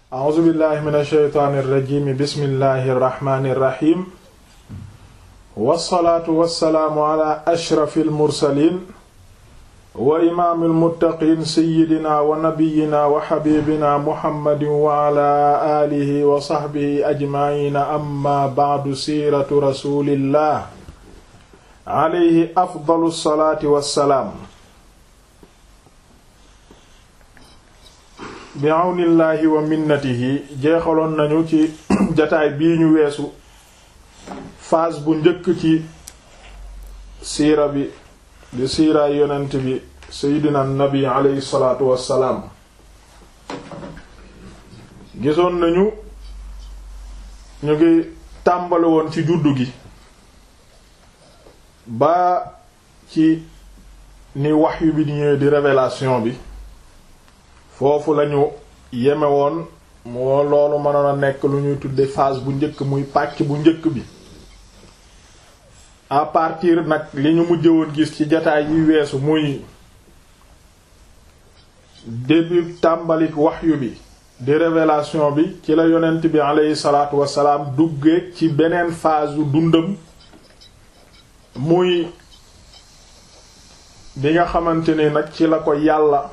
a'uuzu billahi min ashaytaani irrajimi bismillahi irrahmani irrahim wassalaatu wassalaamu ala ashrafi almursalin wa imaami almuttaqiin seyidina wa nabiyina wa xabibina muhammadin wa ala aalihi wa saxbihi ajmaciina amma bacdu siiratu rasulillah alayhi afdalu salaati wassalaam bi àwnillaahi wa minnatihi jeexaloon nañu ci jataay bii ñu weesu phase bu njëkk ci siira bi di siiraay yonent bi seydina nabi aleyhi salaatu wassalaam gisoon nañu ñu ngi tàmbali woon ci juddu gi ba ci ni wahyu bi di ñëwee di révélation bi foofu lañu yeme woon moo loolu mënoon a nekk lu ñuy tudde phase bu njëkk muy pàcc bu njëkk bi à partir nag li ñu mujj woon gis ci jataay yi weesu muy début tàmbalik waxyu bi di révélation bi ci la yonent bi aleyhi salaatu wassalaam duggee ci beneen phase yu dundam muy bi nga xamante ne nag ci la ko yàlla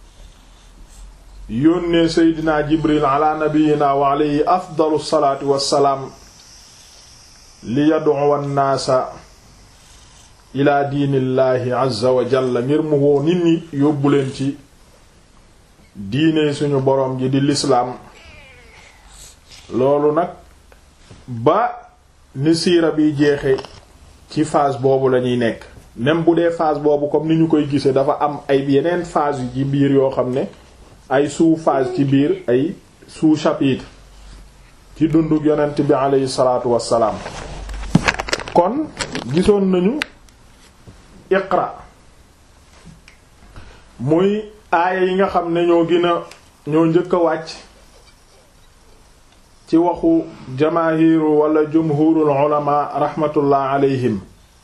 yónnee seydina jibril ala nabiyina wa alayhi afdalu salaatu wassalaam li yad'uwa an-naasa ila diinillaahi azza wa jalla ngir mu woo nit ñi yóbbu leen ci diine suñu boroom ji di lislaam loolu nag ba ni siira bi jeexe ci phase boobu lañuy nekk même bu dee phase boobu comme ni ñu koy gisee dafa am ay yeneen phase yu ci biir yoo xam ne ay sous-phase ci biir ay sous-chapitre ci dunduk yonent bi aleyhi salaatu wassalaam kon gisoon nañu iqra muy aaya yi nga xam ne ñoo gën a ñoo njëkk a wàcc ci waxu jamaahiru wala jumhurul ulama rahmatullah alayhim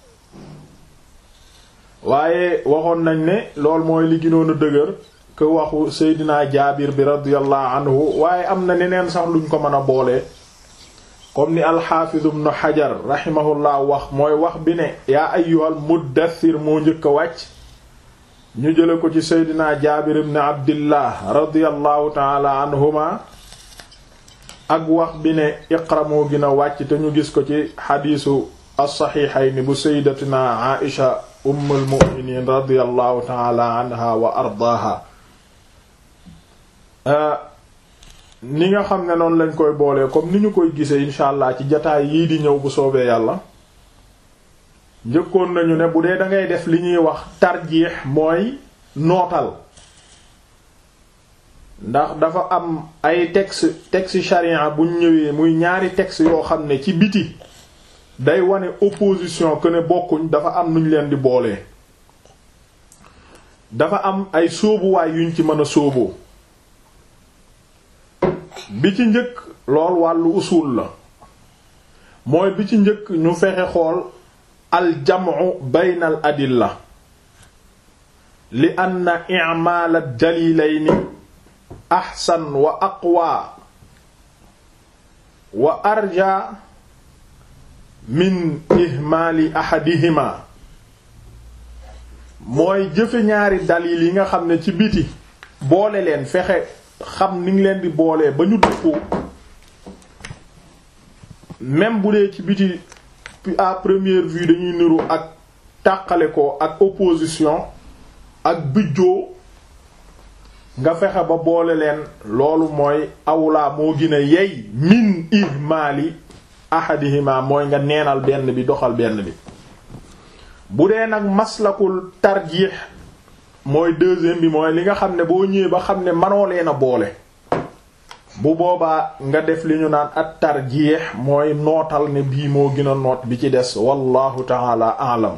waaye waxoon nañ ne lool mooy li gënoon a dëgër ke waxu seydina jaabir bi radiyallahu anhu waaye am na neneen sax luñ ko mën a boole comme ni alxaafiz ibn xajar rahimahullah wax mooy wax bi ne yaa ayyuhal muddathir moo njëkk a wàcc ñu jële ko ci seydina jaabir ibn abdillah radiyallahu taala anhuma ak wax bi ne iqra moo gën a wàcc te ñu gis ko ci xadiisu as-saxiixayni bu sayyidatina aisha ummul mu'minin radiyallahu taala anha wa ardaaha ni nga xam ne noonu lañ koy boolee comme ni ñu koy gisee incha allah ci jataay yii di ñëw bu soobee yàlla njëkkoon nañu ne bu dee da ngay def li ñuy wax tarjiix mooy nootal ndax dafa am ay texte texte charia buñ ñëwee muy ñaari texte yoo xam ne ci biti day wane opposition que ne bokkuñ dafa am nuñ leen di boolee dafa am ay sóobuwaay yuñ ci mën a sóoboo bi ci njëkk lool wàllu usul la mooy bi ci njëkk ñu fexe xool aljamu bayna al adilla li anna i'mal ad-dalilayni ahsan wa aqwa wa arja min ihmaali ahadihima mooy jëfe ñaari dalil yi nga xam ne ci biti boole leen fexe xam ni ngi leen di boolee ba ñu dëppoo même bu dee ci biti à première vue dañuy niru ak tàqale ko ak opposition ak bijjoo nga fexe ba boole leen loolu mooy awlaa moo gën a yey min ihmaali ahadihima mooy nga neenal benn bi doxal benn bi bu dee nag maslakul tarjiix mooy deuxième bi mooy li nga xam ne boo ñëwee ba xam ne manoo leen a boole bu boobaa nga def li ñu naan at tarjiix mooy nootal ne bii moo gën a noot bi ci des wallahu taala alam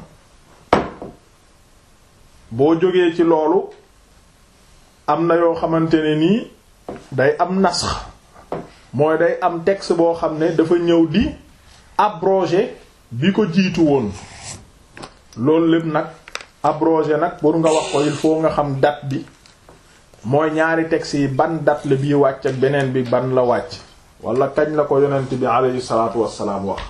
boo jógee ci loolu am na yoo xamante ne nii day am nasx mooy day am texte boo xam ne dafa ñëw di abroger bi ko jiitu woon loolu lépp nag abrogé nag pour nga wax ko il faut nga xam date bi mooy ñaari textes yi ban date la bii wàcc ak beneen bi ban la wàcc wala kañ la ko yonent bi aleyhi salaatu wassalaam wax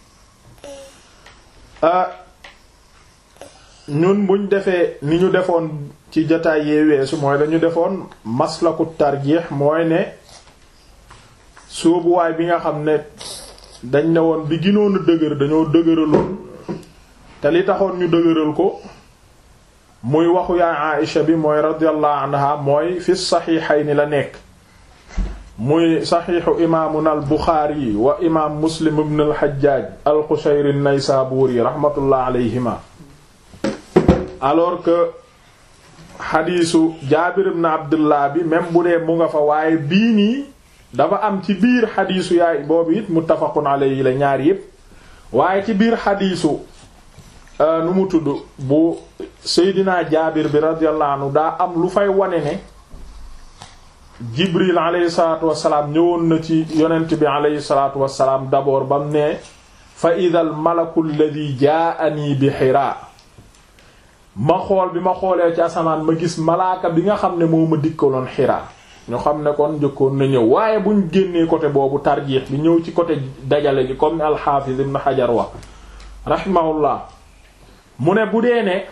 ñun buñ defee ni ñu defoon ci jotaay yee weesu mooy dañu defoon maslaku tarjiix mooy ne sóobuwaay bi nga xam ne dañ ne woon bi ginoon a dëgër dañoo dëgëraloon te li taxoon ñu dëgëral ko muy waxu yaay Aïcha bi mooy radiyallahu anha mooy fi saxiixayni la nekk muy saxiixu imaamuna al Buxaari wa imaam Muslim ibn al Hajjaaj al Qushayri an-Naysaburi rahmatullah alayhima alors que xadiisu Jaabir ibn Abdullah bi même bu dee mu nga fa waaye bii nii dafa am ci biir xadiisu yaay boobu it muttafaqun alayhi la ñaar yépp waaye ci biir xadiisu nu mu tudd bu Seydina Jaabir bi radiyallahu anhu daa am lu fay wane ne Jibril alayhi salaatu wassalaam ñëwoon na ci yonent bi alayhi salaatu wassalaam d'abord bam ne fa idal malaku alladhi jaa'ani bi Hiraa ma xool bi ma xoolee ci asamaan ma gis malaaka bi nga xam ne moo ma dikkaloon Hiraa ñu xam ne kon njëkkoon na ñëw waaye buñ génnee côté boobu tarjiix bi ñëw ci côté dajale gi comme ni al-Hafiz Ibn Hajar wax rahimahullah mu ne bu dee ne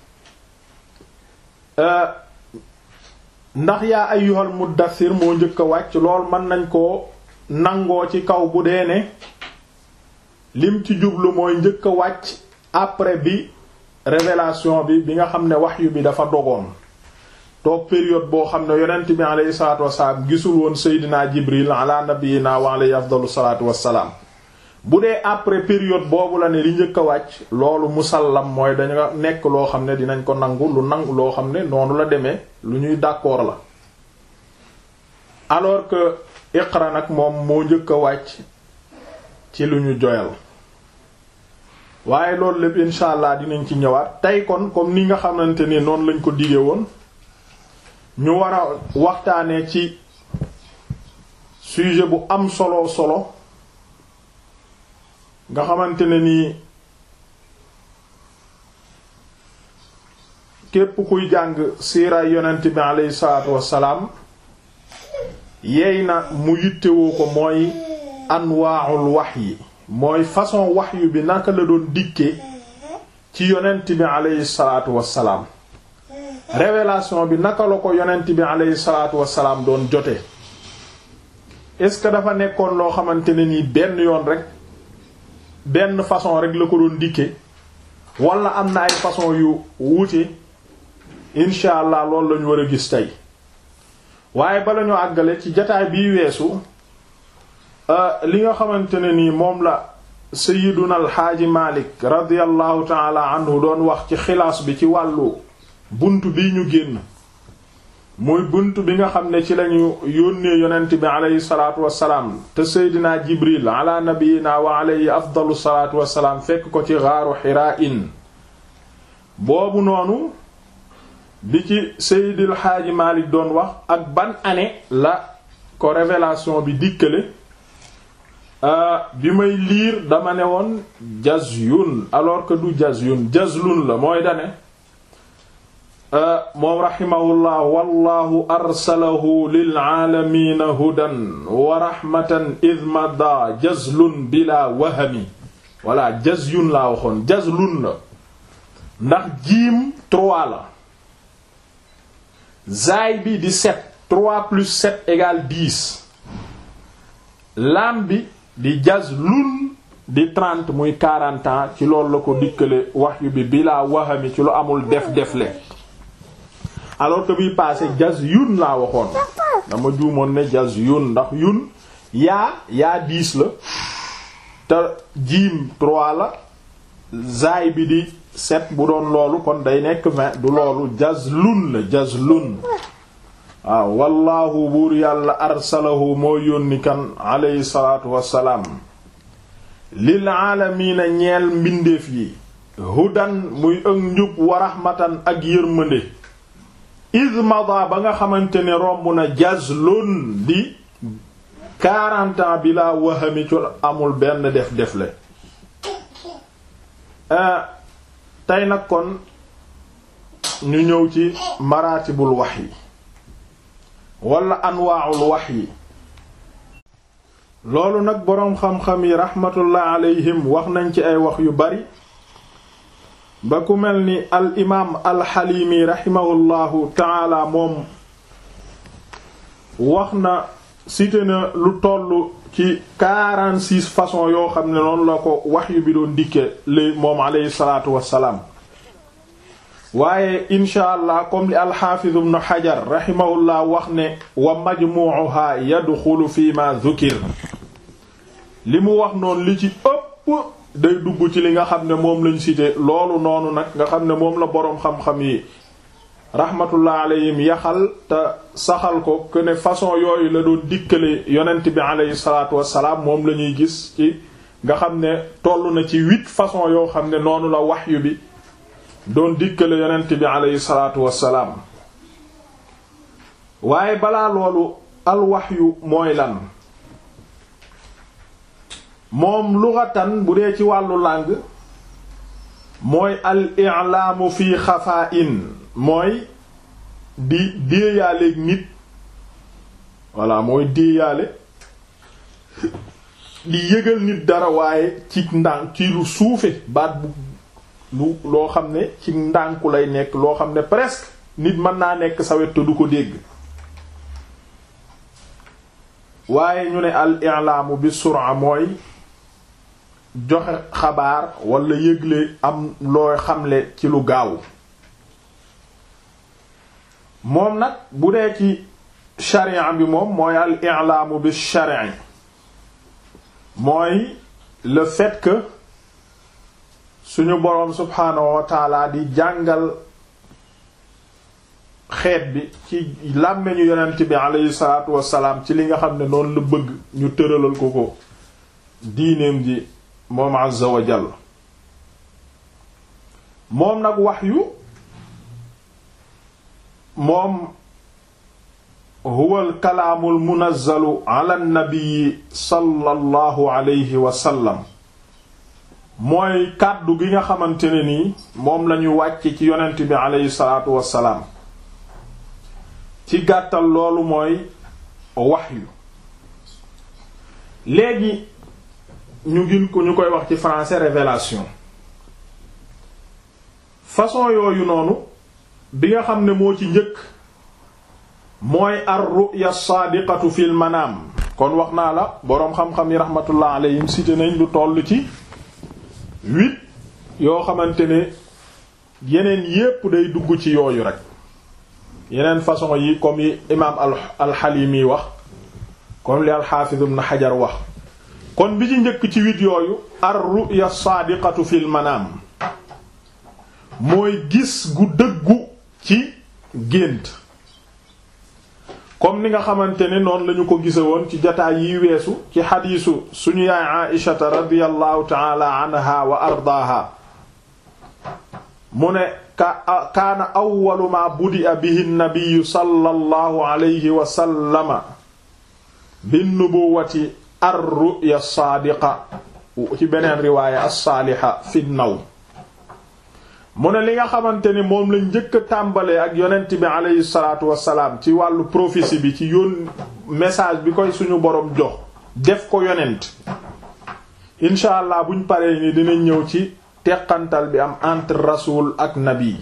ndax yaa ayyuhal muddathir moo njëkk a wàcc lool mën nañ koo nangoo ci kaw bu dee ne lim ci jublu mooy njëkk a wàcc après bi révélation bi bi nga xam ne wahyu bi dafa dogoon toog période boo xam ne yonent bi alayhi salaatu wassalaam gisul woon seydinaa jibril ala nabiyina wa alayhi afdalu salaatu wassalaam bu dee après période boobu la ne li njëkk a wàcc loolu musallam mooy dañu nekk loo xam ne dinañ ko nangu lu nangu loo xam ne noonu la demee lu ñuy d'accord la alors que iqra nag moom moo njëkk a wàcc ci lu ñu joyal waaye loolu lépp insha allah dinañ ci ñëwaat tey kon comme ni nga xamante ni noonu lañ ko dige woon ñu war a waxtaanee ci sujet bu am solo solo nga xamante ne nii képp kuy jàng siiraay yonent bi aleyhi salaatu wassalaam yeey na mu yittewoo ko mooy anwaa'ul wahyi mooy façon wahyu bi naka la doon dikke ci yonent bi aleyhi salaatu wassalaam révélation bi naka la ko yonent bi aleyhi salaatu wassalaam doon jote est-ce que dafa nekkoon loo xamante ne nii benn yoon rek benn façon rek la ko doon dikke wala am na ay façon yu wuute incha allah loolu lañu war a gis tey waaye bala ñu àggale ci jataay bii weesu li nga xamante ne nii moom la sayiduna alxaaji malik radiallahu taala anhu doon wax ci xilaas bi ci wàllu bunt bi ñu génn muy bunt bi nga xam ne ci lañu yónnee yonent bi aleyhi salaatu wassalaam te seydina jibril ala nabiyina wa aleyhi afdalu salaatu wassalaam fekk ko ci gaaru xiraa in boobu noonu bi ci seydil xaaji malik doon wax ak ban année la ko révélation bi dikkale bi may liir dama ne woon jazyun alors que du jazyun jazlun la mooy dane moom raximahullah wallahu arsalahu lilaalamiina hudan wa raxmatan id mada jazlun bila wahami walla jazyun laa waxoon jazlun la ndax jiim trois la zaay bi di sept trois plus sept égale dix laam bi di jazlun di trente muy quarante ans ci loolu la ko dikkale wahyu bi bila wahami ci lu amul def defle alors que bii passé jaz yun laa waxoon dama juumoon ne jaz yun ndax yun yaa yaa dix la te jiim trois la zaay bi di sept bu doon loolu kon day nekk vingt du loolu jaz lun la jaz lun waaw wallaahu buur yàlla arsalahu moo yónni kan alayhi salaatu wassalaam lil aalamiina ñeel mbindeef yi hudan muy ëg njub wa rahmatan ak yërmande ismada ba nga xamante ne romb na jazlun di quarante ans bi laa wahami ci amul benn def defle tey nag kon ñu ñëw ci maratibul wahyi wala anwaa'ul wahyi loolu nag boroom xam-xam yi raxmatullah alayhim wax nañ ci ay wax yu bari ba ku mel ni al imaam al xaliimi raximahullahu taala moom wax na cité na lu toll ci 46 façons yoo xam ne noonu la ko wahyu bi doon dikke li moom alayhi salaatu wassalaam waaye incha allah comme li alxaafiz ibn xajar raximahullah wax ne wa majmuuha yadxulu fi ma dhukir li mu wax noonu li ci ëpp day dugg ci li nga xam ne moom lañ cité loolu noonu nag nga xam ne moom la boroom xam-xam yi rahmatullah alayhim yaxal te saxal ko que ne façon yooyu la doon dikkale yonent bi alayhi salaatu wassalaam moom la ñuy gis ci nga xam ne toll na ci huit façon yoo xam ne noonu la wahyu bi doon dikkale yonent bi alayhi salaatu wassalaam waaye balaa loolu al wahyu mooy lan moom lughatan bu dee ci wàllu langue mooy al i'laamu fi xafaa'in mooy di déeyaaleeg nit voilà mooy déeyaale di yëgal nit dara waaye ci ndànk ci lu suufe baat bu lu loo xam ne ci ndànku lay nekk loo xam ne presque nit mën naa nekk sa wet te du ko dégg waaye ñu ne al i'laamu bi sur'a mooy joxe xabaar wala yëgle am looy xamle ci lu gaaw moom nag bu dee ci sharia bi moom mooy al i'laamu bi shar'i mooy le fait que suñu boroom subhaanahu wa taala di jàngal xeet bi ci làmmeñu yonent bi aleyhi salaatu wassalaam ci li nga xam ne noonu la bëgg ñu tëralal ko ko diineem ji moom azza wa jalla moom nag wahyu moom huwa al kalaamu al munazzalu ala nabii sallallahu alayhi wa sallam mooy kàddu gi nga xamante ne nii moom lañu wàcc ci yonent bi aleyhi salaatu wassalaam ci gàttal loolu mooy wahyu léegi ñu gin ko ñu koy wax ci français révélation façon yooyu noonu bi nga xam ne moo ci njëkk mooy ar ru'ya saadiqatu fil manaam kon wax naa la boroom xam-xam yi rahmatullah alayhim cité nañ lu toll ci huit yoo xamante ne yeneen yépp day dugg ci yooyu rek yeneen façon yi comme yi imaam al alxalimi wax comme li alxaafiz ibn xajar wax kon bi ci njëkk ci huit yooyu ar ru'ya saadiqatu fil manaam mooy gis gu dëggu ci gént comme ni nga xamante ne noonu lañu ko gise woon ci jataay yi weesu ci xadiisu suñu yaay aishata radiyallahu taala anha wa ardaaha mu ne ka kaana awwalu ma budi'a bihi nnabiyu sallallahu alayhi wa sallama binnubuwati ar-ru'ya saadiqa ci beneen riwaaya as-saaliha fi naw mu ne li nga xamante ni moom lañ njëkk a tàmbalee ak yonent bi aleyhi salaatu wassalaam ci wàllu prophétie bi ci yoon message bi koy suñu boroom jox def ko yonent incha allah buñ paree ni dinañ ñëw ci teqantal bi am entre rasul ak nabi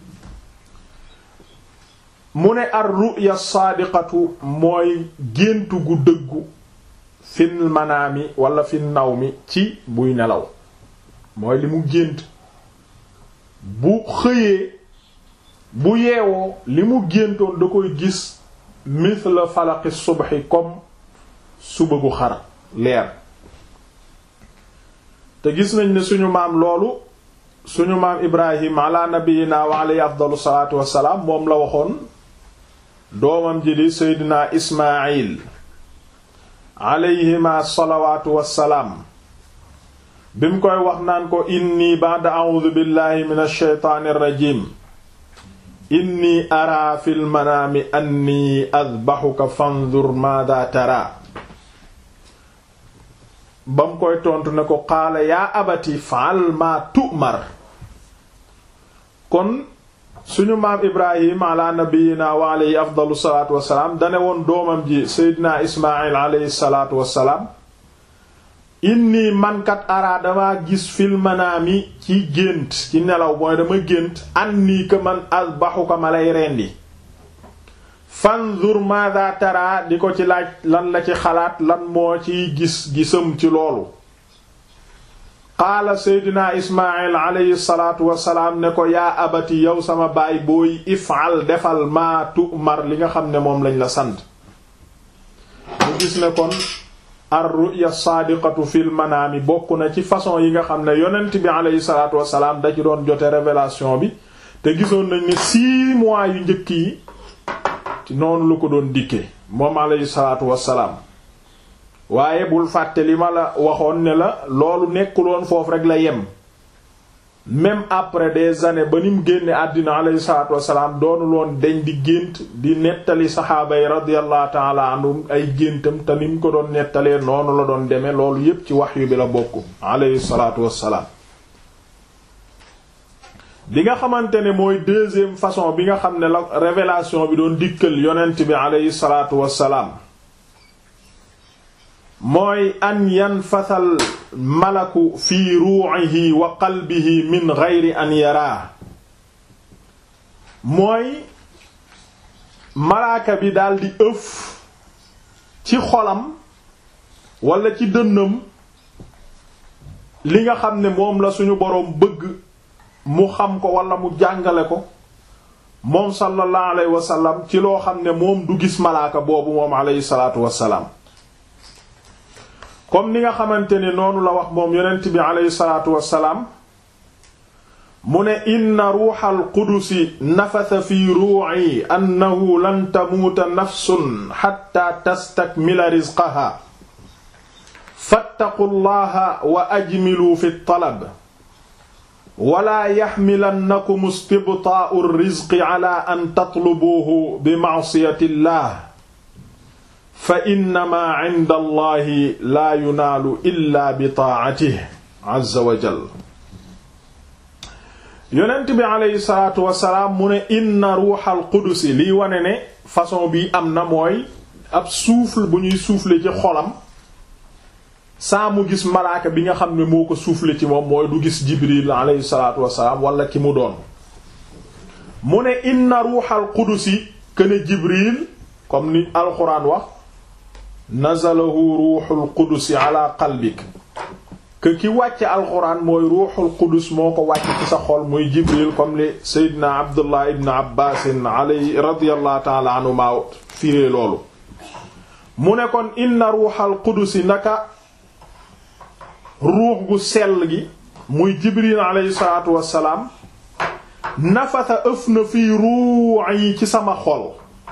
mu ne ar ru'ya saadiqatu mooy géntu gu dëggu fin manaami wala fin naw mi ci buy nelaw mooy li mu gént bu xëyee bu yeewoo li mu géntoon da koy gis mithla falaqi subhi comme suba gu xar leer te gis nañ ne suñu maam loolu suñu maam ibrahim ala nabiyina wa alayhi afdalu salaatu wassalaam moom la waxoon doomam ji di seydina ismail alayhima salawaatu wassalaam bi mu koy wax naan ko inni ba'da a'udhu billahi minash shaytaanir rajiim inni araa fil manaami anni adbahuka fanzur maada tara ba mu koy tontu ne ko qaala yaa abati fa'al ma tu'mar kon suñu maam ibrahim ala nabiyina wa alayhi afdalu salaatu wassalaam dane woon doomam ji seydina ismail alayhi salaatu wassalaam inni mankat ara dama gis fil manaami ci gént ci nelaw mooy dama gént anni ka man azbahuka ma lay rendi fanzur madha tara di ko ci laaj lan la ci xalaat lan moo ciy gis gisam ci loolu qaala seydina ismail alayhi salaatu wasalaam ne ko yaa abati yow sama baay booy ifal defal maa tu'mar li nga xam ne moom lañ la sant mu gis ne kon ar ru'ya saadiqatu fil manaami bokk na ci façon yi nga xam ne yonent bi alayhi salaatu wasalaam da ci doon jote révélation bi te gisoon nañ ne six mois yu njëkk yi ci noonu lu ko doon dikke moom alayhi salaatu wasalaam waaye bul fàtte li ma la waxoon ne la loolu nekkuloon foofu rek la yem même après des années ba ni mu génne àddina alayhi salaatu wasalaam doonuloon deñ di gént di nettali saxaaba yi radiyallahu taala anhum ay géntam te ni mu ko doon nettalee noonu la doon demee loolu yépp ci wahyu bi la bokk alayhi salaatu wasalaam bi nga xamante ne mooy deuxième façon bi nga xam ne la révélation bi doon dikkal yonent bi alayhi salaatu wasalaam mooy an yanfasal malaku fi ruuxihi wa qalbihi min geyri an yaraa mooy malaaka bi daldi ëf ci xolam walla ci dënnam li nga xam ne moom la suñu boroom bëgg mu xam ko walla mu jàngale ko moom sallallahu alayhi wa sallam ci loo xam ne moom du gis malaaka boobu moom alayhi salaatu wassalaam comme ni nga xamante ne noonu la wax moom yonent bi aleyhi salaatu wassalaam mu ne inna ruuxal qudusi nafasa fi ruu'i annahu lan tamuuta nafsun xatta tastakmila rizqaha fattaqu llaha wa ajmilu fi talab wala yaxmilannakum istibtaa'u rizqi ala an tatlubuuhu bi ma'siyati llah fa innama inda allahi laa yunaalu illa bi taa'atihi azza wa jal yonent bi aleyhi salaatu wasalaam mu ne inna ruuxal qudusi liy wane ne façon bi am na mooy ab souffle bu ñuy souffler ci xolam saa mu gis malaaka bi nga xam ne moo ko souffler ci moom mooy du gis jibril aleyhi salaatu wasalaam wala ki mu doon mu ne inna ruuxal qudusi këne jibril comme ni alxuraan wax nazalahu ruuxul qudus ala qalbik que ki wàcce alxuraan mooy ruuxul qudus moo ko wàcc ci sa xol muy jibril comme li seydina abdullah ibn abbaasin alay radiallahu taala anhuma firee loolu mu ne kon inna ruuxal qudusi naka ruux gu sell gi muy jibril alayhi salaatu wassalaam nafasa ëf na fii ruux yi ci sama xol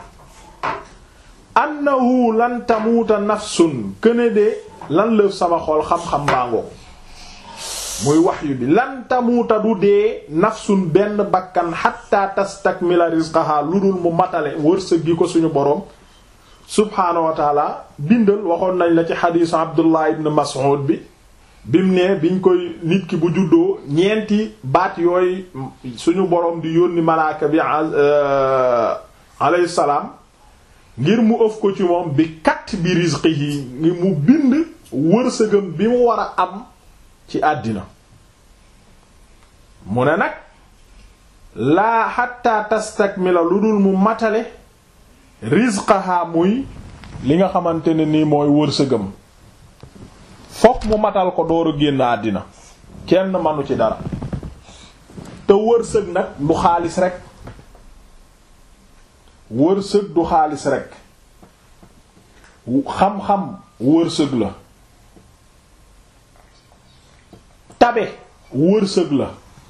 annahu lan tamuuta nafsun këne de lan lëf sama xol xam-xam baangoo muy wahyu bi lan tamuuta du dee nafsun benn bakkan hatta tastakmila rizqaha lu dul mu matale wërsëg gi ko suñu boroom subhaanahu wa taala bindal waxoon nañ la ci xadiisu abdullah ibn mas'ud bi bim ne biñ koy nit ki bu juddoo ñeenti baat yooyu suñu boroom di yónni malaaka bi alayhi salaam ngir mu ëf ko ci moom bi kat bi rizqihi ngir mu bind wërsëgam bi mu war a am ci àddina mu ne nag laa xatta tastakmila lu dul mu matale rizqaha muy li nga xamante ne nii mooy wërsëgam fokk mu matal ko dooru génn àddina kenn manu ci dara te wërsëg nag du xaalis rek wërsëg du xaalis rek xam-xam wërsëg la tabe wërsëg la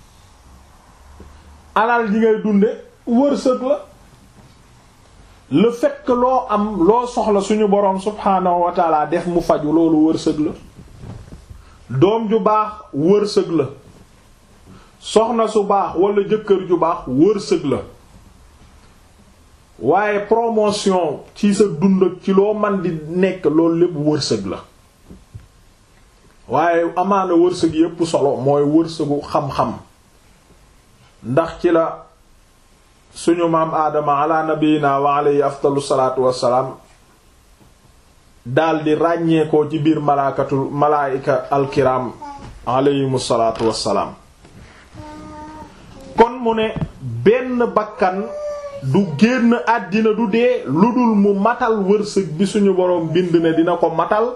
alal ji ngay dunde wërsëg la le fait que loo am loo soxla suñu boroom subhaanahu wa taala def mu faju loolu wërsëg la doom ju baax wërsëg la soxna su baax wala jëkkër ju baax wërsëg la waaye promotion ci sa dund ak ci loo man di nekk loolu lépp wërsëg la waaye amaana wërsëg yépp solo mooy wërsëgu xam-xam ndax ci la suñu maam aadama ala nabiyina wa alayhi afdalu salaatu wassalaam daldi ràññeekoo ci biir malaakatul malaayika alkiram alayhimu salaatu wassalaam kon mu ne benn bakkan du génn àddina du dee lu dul mu matal wërsëg bi suñu boroom bind ne dina ko matal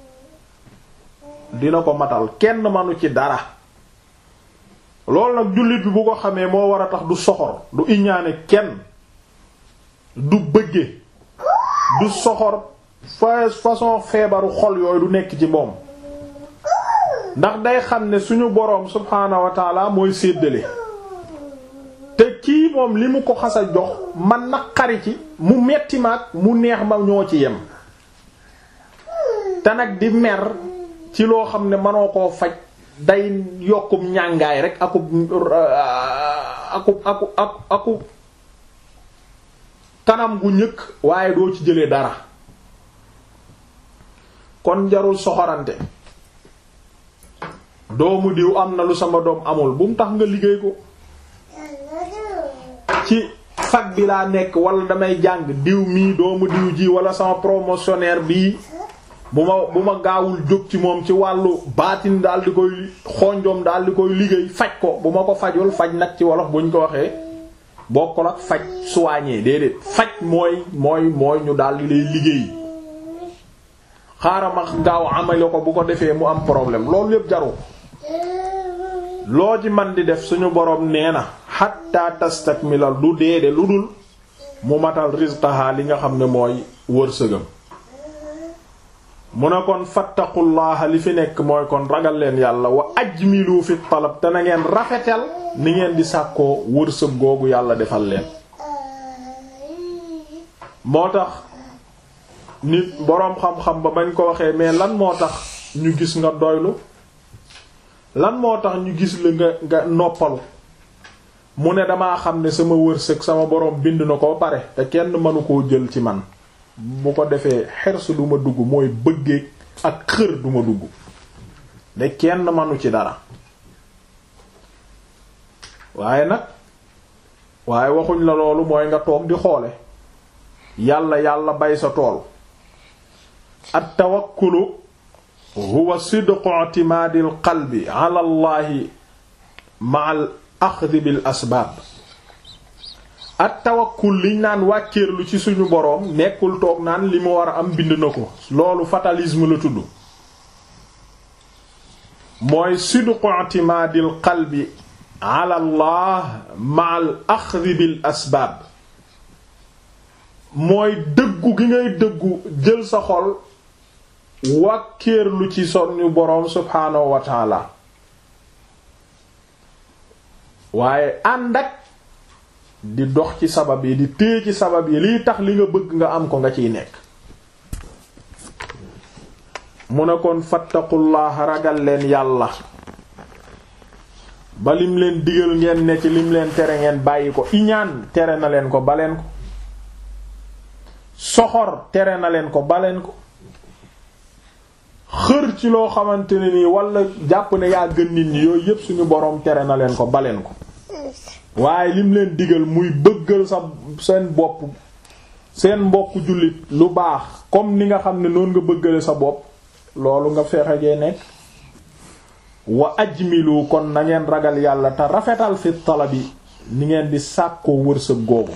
dina ko matal kenn manu ci dara loolu nag jullit bi bu ko xamee moo war a tax du soxor du iñaane kenn du bëgge du soxor fa façon feebaru xol yooyu du nekk ci moom ndax day xam ne suñu boroom subhaanahu wa taala mooy séddale te kii moom li mu ko xas a jox man naqari ci mu metti ma ak mu neex ma ñoo ci yem te nag di mer ci loo xam ne mënoo koo faj day yokkum ñàngaay rek akub akub akub akub kanam gu ñëkk waaye doo ci jëlee dara kon jarul soxorante doomu diw am na lu sama doom amul bu mu tax nga liggéey ko ci fac bi laa nekk wala damay jàng diw mii doomu diw ji wala sama promotionnaire bii bu ma bu ma gaawul jóg ci moom ci wàllu baatin daal di koy xonjom daal di koy liggéey faj ko bu ma ko fajul faj nag ci wolof buñ ko waxee bokkul ak faj soigné déedéet faj mooy mooy mooy ñu daal di lay liggéey xaaral ma gaaw amale ko bu ko defee mu am problème loolu yépp jaru loo ci man di def suñu boroom nee na hatta tastakmilal du deede lu dul mu matal rizqaha li nga xam ne mooy wërsëgam mu ne kon fattaqullaha li fi nekk mooy kon ragal leen yàlla wa ajmilu fi talab te na ngeen rafetal ni ngeen di sàkkoo wërsëg googu yàlla defal leen moo tax nit boroom xam-xam ba bañ ko waxee mais lan moo tax ñu gis nga doylu lan moo tax ñu gis la nga nga noppalu mu ne damaa xam ne sama wërsëg sama boroom bind na ko pare te kenn mënu koo jël ci man bu ko defee xers du ma dugg mooy bëggee ak xër du ma dugg de kenn manu ci dara waaye nag waaye waxuñ la loolu mooy nga toog di xoole yàlla yàlla bay sa tool at tawakkulu huwa sidqu i'timaadil qalbi ala allahi ma'al axdi bil asbaab at tawakkul liñ naan wàkkeerlu ci suñu boroom nekkul toog naan li mu war a am bind na ko loolu fatalisme la tudd mooy sidqu i'timaadil qalbi ala allah ma'al axdi bil asbaab mooy dëggu gi ngay dëggu jël sa xol wàkkeerlu ci suñu boroom subhaanahu wa taala waaye ànd ak di dox ci sabab yi di téye ci sabab yi liy tax li nga bëgg nga am ko nga ciy nekk mu ne kon fattaqullaah ragal leen yàlla ba lim leen digal ngeen ne ci lim leen tere ngeen bàyyi ko iñaan tere na leen ko baleen ko soxor tere na leen ko baleen ko xër ci loo xamante ne nii wala jàpp ne yaa gën nit ñi yooyu yépp suñu boroom tere na leen ko baleen ko waaye lim leen digal muy bëggal sa seen bopp seen mbokk jullit lu baax comme ni nga xam ne noonu nga bëggale sa bopp loolu nga fexe gee nekk wa ajmilu kon na ngeen ragal yàlla te rafetal fi talabi ni ngeen di sàkkoo wërsëg googu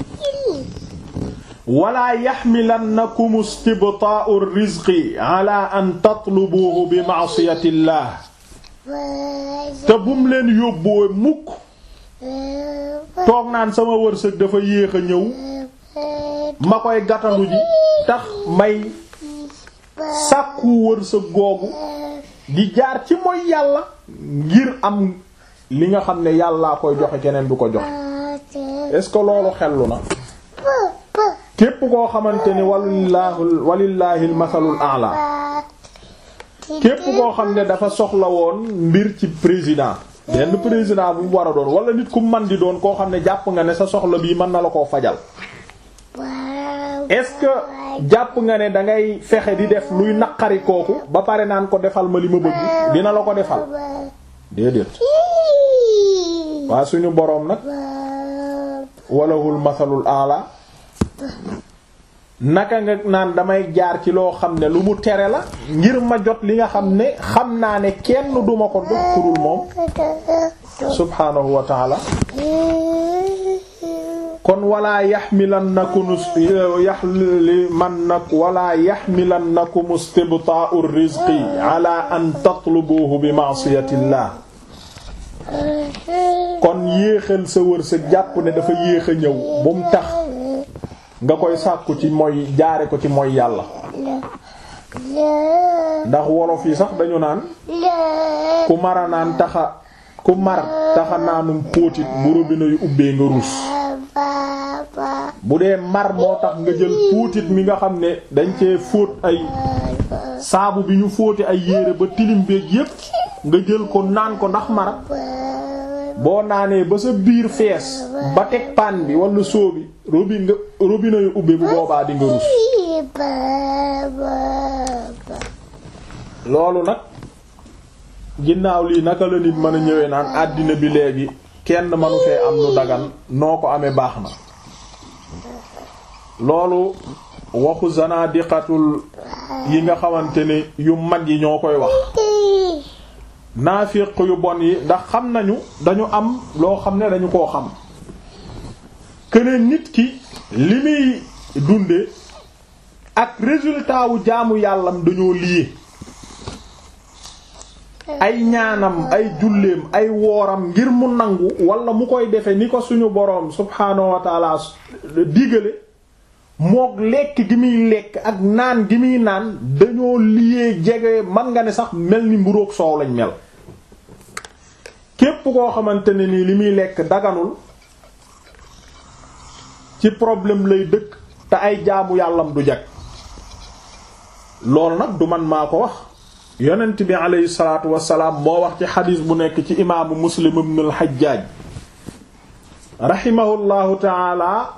wala yaxmilannakum istibtaa'u rizqi ala an tatlubuhu bi ma'siyatillah te bum leen yóbboo mukk toog naan sama wërsëg dafa yéex a ñëw ma koy gàttandu ji tax may sàkku wërsëg googu di jaar ci mooy yàlla ngir am li nga xam ne yàllaa koy joxe keneen du ko joxe est-ce que loolu xellu na képp koo xamante ni walillaahi walillaahi almasalul a'la képp koo xam ne dafa soxla woon mbir ci président benn président bu mu war a doon wala nit ku man di doon koo xam ne jàpp nga ne sa soxla bii mën na la koo fajal est-ce que jàpp nga ne dangay fexe di def luy naqari kooku ba pare naan ko defal ma li ma bëgg dina la ko defal déedéet waa suñu boroom nag walahul masalul ala naka nga naan damay jaar ci loo xam ne lu mu tere la ngir ma jot li nga xam ne xam naa ne kenn duma ko jox ku dul moom subhaanahu wa taala kon wala yaxmilannakum yaxlimannak wala yaxmilannakum istibtaa'u rizqi ala an tatlubuhu bi ma'siyatillah kon yéexal sa wërsëg jàpp ne dafa yéex a ñëw bu mu tax nga koy sàkku ci mooy jaare ko ci mooy yàlla ndax wolof yi sax dañu naan ku mara naan taxa ku mar taxa naanum póotit bu robinet yu ubbee nga ruus bu dee mar moo tax nga jël póotit mi nga xam ne dañ cee fóot ay saabu bi ñu fóote ay yére ba tilim beeg yépp nga jël ko naan ko ndax mar boo naanee ba sa biir fees ba teg paan bi wala soo bi robi nga robinet yu ubbe bu boobaa di nga rus loolu nag ginnaaw lii naka la nit mën a ñëwee naan àddina bi léegi kenn manu fee am lu dagan noo ko amee baax na loolu waxu zanadiqatul yi nga xamante ne yu mag yi ñoo koy wax naafiq yu bon yi ndax xam nañu dañu am loo xam ne dañu koo xam këne nit ki li muy dunde ak résultat wu jaamu yàllam dañoo lié ay ñaanam ay julleem ay wooram ngir mu nangu wala mu koy defe ni ko suñu boroom subhaanahu wa taala digale mook lekk gi muy lekk ak naan gi muy naan dañoo lié jege man nga ne sax mel ni mburoog soow lañ mel képp koo xamante ne nii li muy lekk daganul ci problème lay dëkk te ay jaamu yàllam du jag loolu nag du man maa ko wax yonent bi aleyhi salaatu wasalaam moo wax ci xadiis bu nekk ci imaamu muslim ibn al-Hajjaj rahimahullahu taala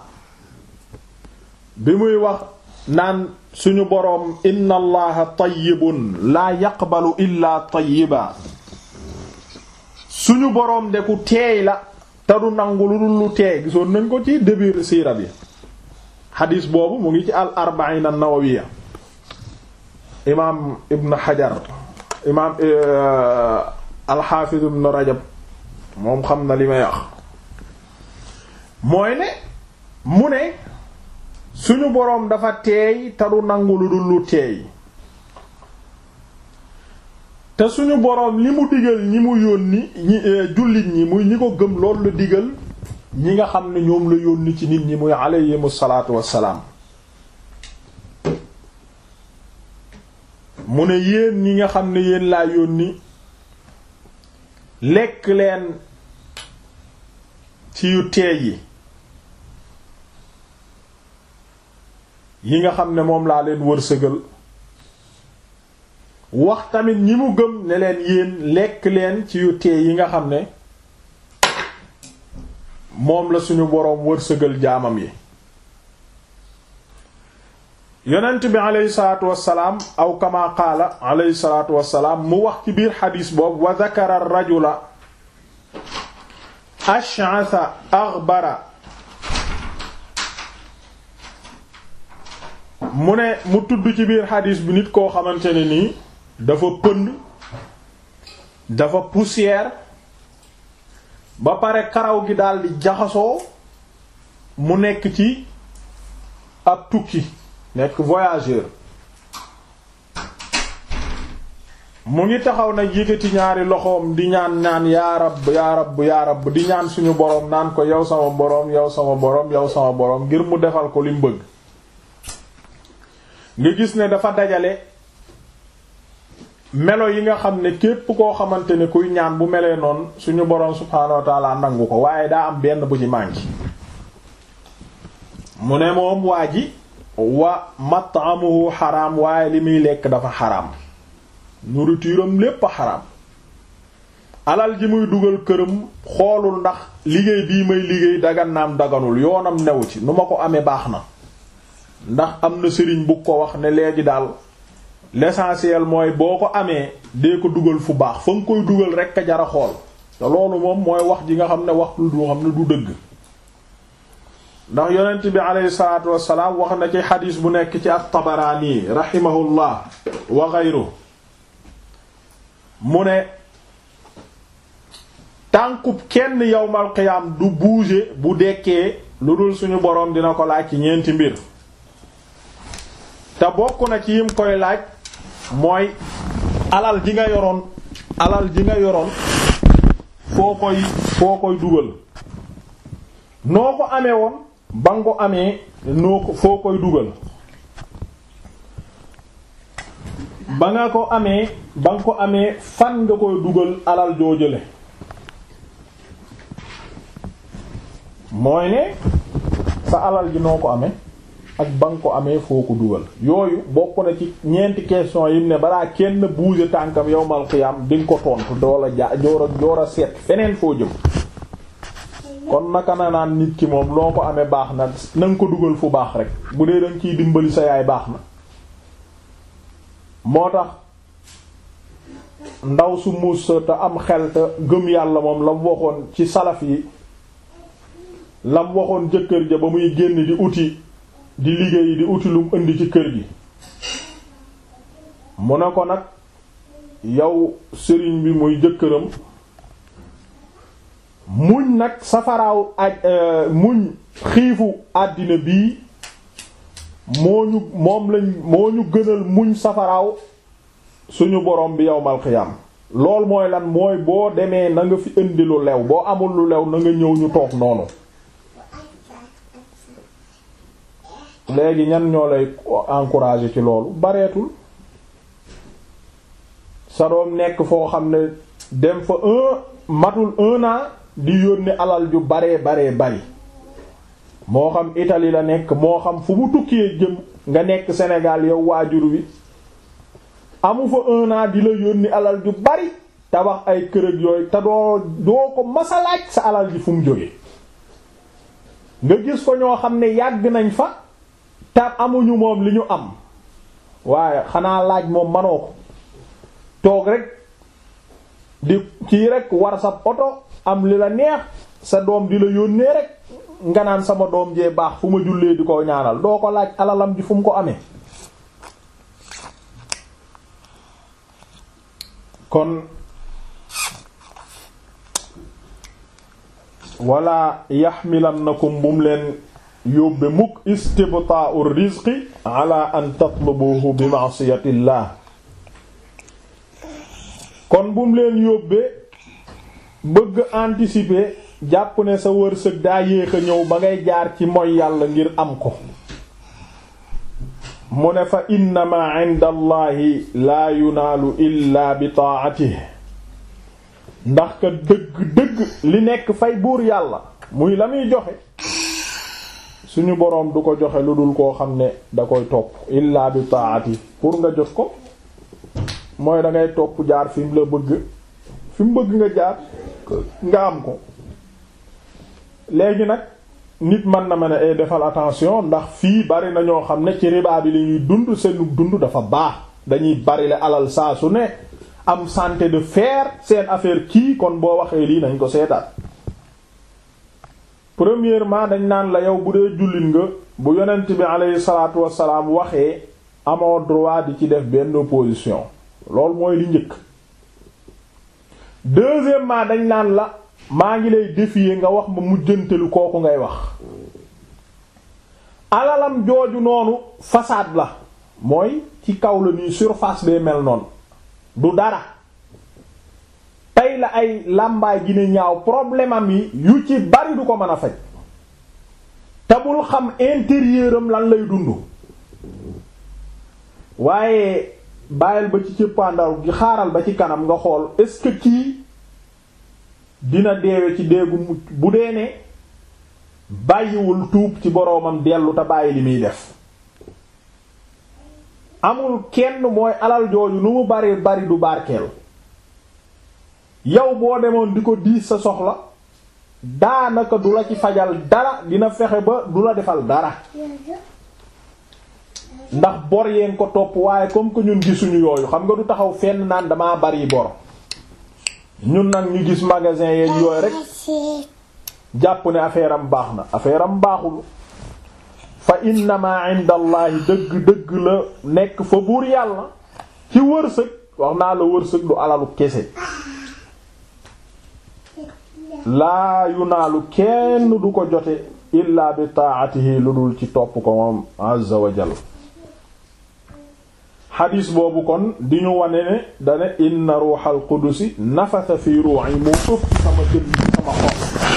bi muy wax naan suñu boroom inna allaha tayyibun laa yaqbalu illa tayyiba suñu boroom de ku teey la te du nangu lu dul lu teey gisoon nañ ko ci début siira bi xadiis boobu mu ngi ci al arbaina an-nawawiyya imaam ibn xajar imaam alxaafiz ibn rajab moom xam na li may wax mooy ne mu ne suñu boroom dafa teey te du nangu lu dul lu teey te suñu boroom li mu digal ñi mu yónni ñi jullit ñi muy ñi ko gëm loolu la digal ñi nga xam ne ñoom la yónni ci nit ñi muy alayhimu salaatu wassalaam mu ne yéen ñi nga xam ne yéen laa yónni lekk leen ci yu teey yi yi nga xam ne moom laa leen wërsëgal wax tamit ñi mu gëm ne leen yéen lekk leen ci yu teey yi nga xam ne moom la suñu boroom wërsëgal jaamam yi yonent bi aleyhi salaatu wassalaam aw kama qaala aleyhi salaatu wassalaam mu wax ci biir xadiis boobu wa zakara rajula ash'atha aghbara mu ne mu tudd ci biir xadiis bi nit koo xamante ne nii dafa pënd dafa poussière ba pare karaw gi daldi jaxasoo mu nekk ci ab tukki nekk voyageur mu ngi taxaw nag yëkkati ñaari loxoom di ñaan ñaan yaa rab yaa rab yaa rab di ñaan suñu boroom naan ko yow sama boroom yow sama boroom yow sama boroom ngir mu defal ko li mu bëgg nga gis ne dafa dajale melo yi nga xam ne képp koo xamante ne kuy ñaan bu melee noonu suñu boroom subhaanahu wa ta'ala nangu ko waaye daa am benn bu ci manqué mu ne moom waa ji wa mat'amuhu xaraam waaye li muy lekk dafa xaraam nourriture am lépp a xaraam alal ji muy dugal këram xoolul ndax liggéey bii may liggéey dagan naam daganul yoonam newu ci nu ma ko amee baax na ndax am na sëriñ bu ko wax ne léegi daal l'essentiel mooy boo ko amee dee ko dugal fu baax fa nga koy dugal rekk a jara xool te loolu moom mooy wax ji nga xam ne wax lu du xam ne du dëgg ndax yonent bi aleyhi salaatu wassalaam wax na ci xadiis bu nekk ci at-Tabaraani rahimahullah wa ghayru mu ne tànkub kenn yawmal qiyaam du bouger bu dekkee lu dul suñu boroom dina ko laaj ci ñeenti mbir te bokk na ci yim koy laaj mooy alal ji nga yoroon alal ji nga yoroon foo koy foo koy dugal noo ko amee woon ba nga ko amee noo ko foo koy dugal ba nga ko amee ba nga ko amee fan nga koy dugal alal joojale mooy ne sa alal ji noo ko amee ak ba nga ko amee foo ko dugal yooyu bokk na ci ñeenti question yim ne balaa kenn bouger tànkam yowmal xiyam di nga ko tontu doola ja joor a joor a seet feneen foo jëm kon naka na naan nit ki moom loo ko amee baax na na nga ko dugal fu baax rek bu dee danga ciy dimbali sa yaay baax na moo tax ndaw su muus te am xel te gëm yàlla moom la mu waxoon ci salaf yi la mu waxoon jëkkër ja ba muy génn di uti di liggéey di uti lum indi ci kër gi mu ne ko nag yow sëriñ bi muy jëkkëram muñ nag safaraaw aj muñ xiifu àddina bii moo ñu moom lañ moo ñu gënal muñ safaraaw suñu borom bi yowmal xiyam lool mooy lan mooy boo demee na nga fi indi lu lew boo amul lu lew na nga ñëw ñu toog noonu léegi ñan ñoo lay encourager ci loolu bareetul sa doom nekk foo xam ne dem fa un matul un an di yónni alal ju baree baree bari moo xam Italie la nekk moo xam fu mu tukkee jëm nga nekk Sénégal yow waajur wi amu fa un an di la yónni alal ju bari tabax ay kërëg yooyu te doo doo ko masalaaj sa alal ji fu mu jóge nga gis ko ñoo xam ne yàgg nañ fa te amuñu moom li ñu am waaye xanaa laaj moom manoo ko toog rek di kii rek war sa oto am li la neex sa doom di la yónnee rek nga naan sama doom jee baax fu ma jullee di ko ñaanal doo ko laaj alalam ji fu mu ko amee kon wala yaxmilannakum bum leen yóbbe mukk istibtaa'u rizqi ala an tatlubuhu bi ma'siyatillah kon bum leen yóbbe bëgg anticiper jàpp ne sa wërsëg daa yéex a ñëw ba ngay jaar ci mooy yàlla ngir am ko mu ne fa innama inda allahi laa yunaalu illa bi taa'atihi ndax ka dëgg-dëgg li nekk fay buur yàlla muy la muy joxe suñu boroom du ko joxe lu dul koo xam ne da koy topp illa bi taa'ati pour nga jot ko mooy da ngay topp jaar fi mu la bëgg fi mu bëgg nga jaar nga am ko léegi nag nit mën na ma ne ay defal attention ndax fii bari na ñoo xam ne ci riba bi li ñuy dund seenu dund dafa baax dañuy bari le alal saa su ne am santé de fer seen affaire kii kon boo waxee lii nañ ko seetaat premièrement dañ naan la yow bu dee jullit nga bu yonent bi aleyhi salaatu wassalaam waxee amoo droit di ci def benn opposition loolu mooy li njëkk deuxièmement dañ naan la maa ngi lay défier nga wax ma mujjantelu kooku ngay wax alalam jooju noonu façade la mooy ci kaw la nii surface bee mel noonu du dara tey la ay làmbaay gi ne ñaaw problème am yi yu ci bari du ko mën a faj te bul xam intérieur am lan lay dund waaye bàyyil ba ci cëppaandaw gi xaaral ba ci kanam nga xool est-ce que kii dina deewe ci déegu mucc bu dee ne bàyyiwul tuub ci boroomam dellu te bàyyi li muy def amul kenn mooy alal jooju nu mu bari bari du barkeel yow boo demoon di ko diis sa soxla daanaka du la ci fajal dara dina fexe ba du la defal dara ndax bor yeen ko topp waaye comme que ñun gisuñu yooyu xam nga du taxaw fenn naan damaa bari bor ñun nag ñu gis magasin yeeg yooyu rek jàpp ne affaire am baax na affaire am baaxul fa innama inda allahi dëgg dëgg la nekk fa buur yàlla ci wërsëg wax naa la wërsëg du alalu kese laa yunaalu kenn du ko jote illa bi taatihi lu dul ci topp ko moom azza wa jalla xadiis boobu kon di ñu wane ne dane inna ruuxal qudusi nafasa fi ruu'i mu ëpp sama jën sama xol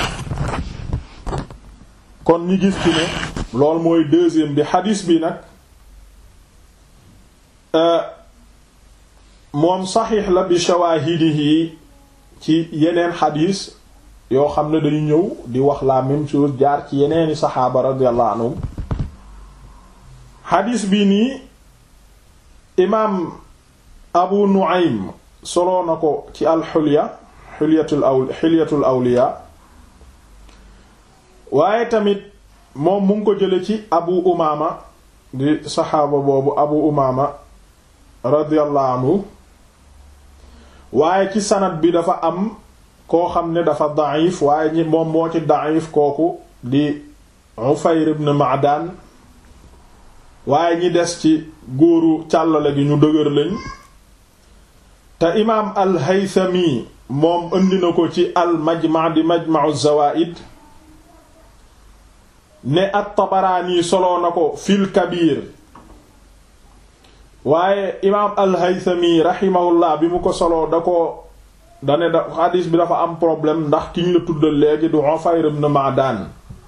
kon ñi gis ci ne loolu mooy deuxième bi xadiis bi nag moom saxiix la bi shawaahidihi ci yeneen xadiis yoo xam ne dañu ñëw di wax la même chose jaar ci yeneeni saxaaba radiyallahu anhum xadiis bi nii imaam abu nu'aym soloo na ko ci alxulya xulyatul aw xilyatul awliya waaye tamit moom mu ngi ko jële ci abu umaama di saxaaba boobu abu umaama radiyallahu anhu waaye ci sanad bi dafa am koo xam ne dafa da'if waaye ñi moom moo ci da'if kooku di Ufayr ibn Ma'dan waaye ñi des ci góoru càllale gi ñu dëgër lañ te imaam al-Haythami moom indi na ko ci al-Majma' di Majma'u Zawaa'id ne at-Tabaraani soloo na ko fil Kabir waaye imaam al-Haythami rahimahullah bi mu ko soloo da ko dane da xadiis bi dafa am problème ndax ki ñu la tuddal léegi du Ufayr ibn Ma'dan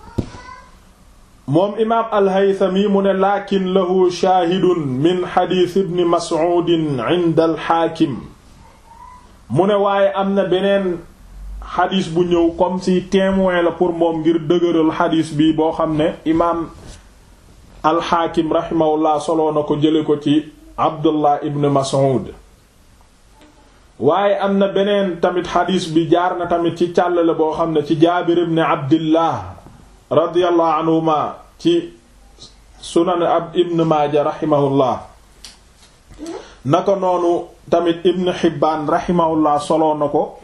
moom imaam al-Haythami mu ne laakin lahu shaahidun min xadiis ibn Mas'ud inda al-Haakim mu ne waaye am na beneen xadiis bu ñëw comme si témoin la pour moom ngir dëgëral xadiis bi boo xam ne imaam al-Haakim rahimahullah soloo na ko jële ko ci Abdullah ibn Mas'ud waaye am na beneen tamit xadiis bi jaar na tamit ci càllale boo xam ne ci Jaabir ibn Abdillah radiyallahu anhuma ci sunan ab ibn Maaja rahimahullah naka noonu tamit ibn Hibbaan rahimahullah soloo na ko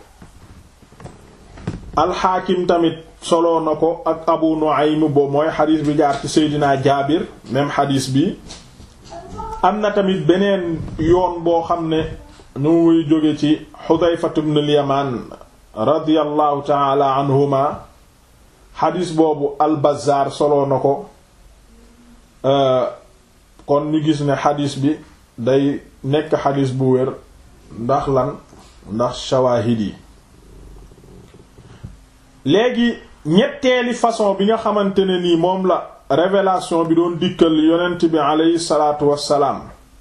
alxaakim tamit soloo na ko ak Abu Nu'aym boobu mooy xadiis bi jaar ci Seydina Jaabir même xadiis bi am na tamit beneen yoon boo xam ne ñu muy jóge ci Xudayfatu ibn al-Yamaan radiyallahu taala anhuma xadis boobu al-Bazzaar soloo na ko kon ñu gis ne xadis bi day nekk xadis bu wér ndax lan ndax shawaahid yi léegi ñetteeli façon bi nga xamante ne nii moom la révélation bi doon dikkal yonent bi aleyhi salaatu wassalaam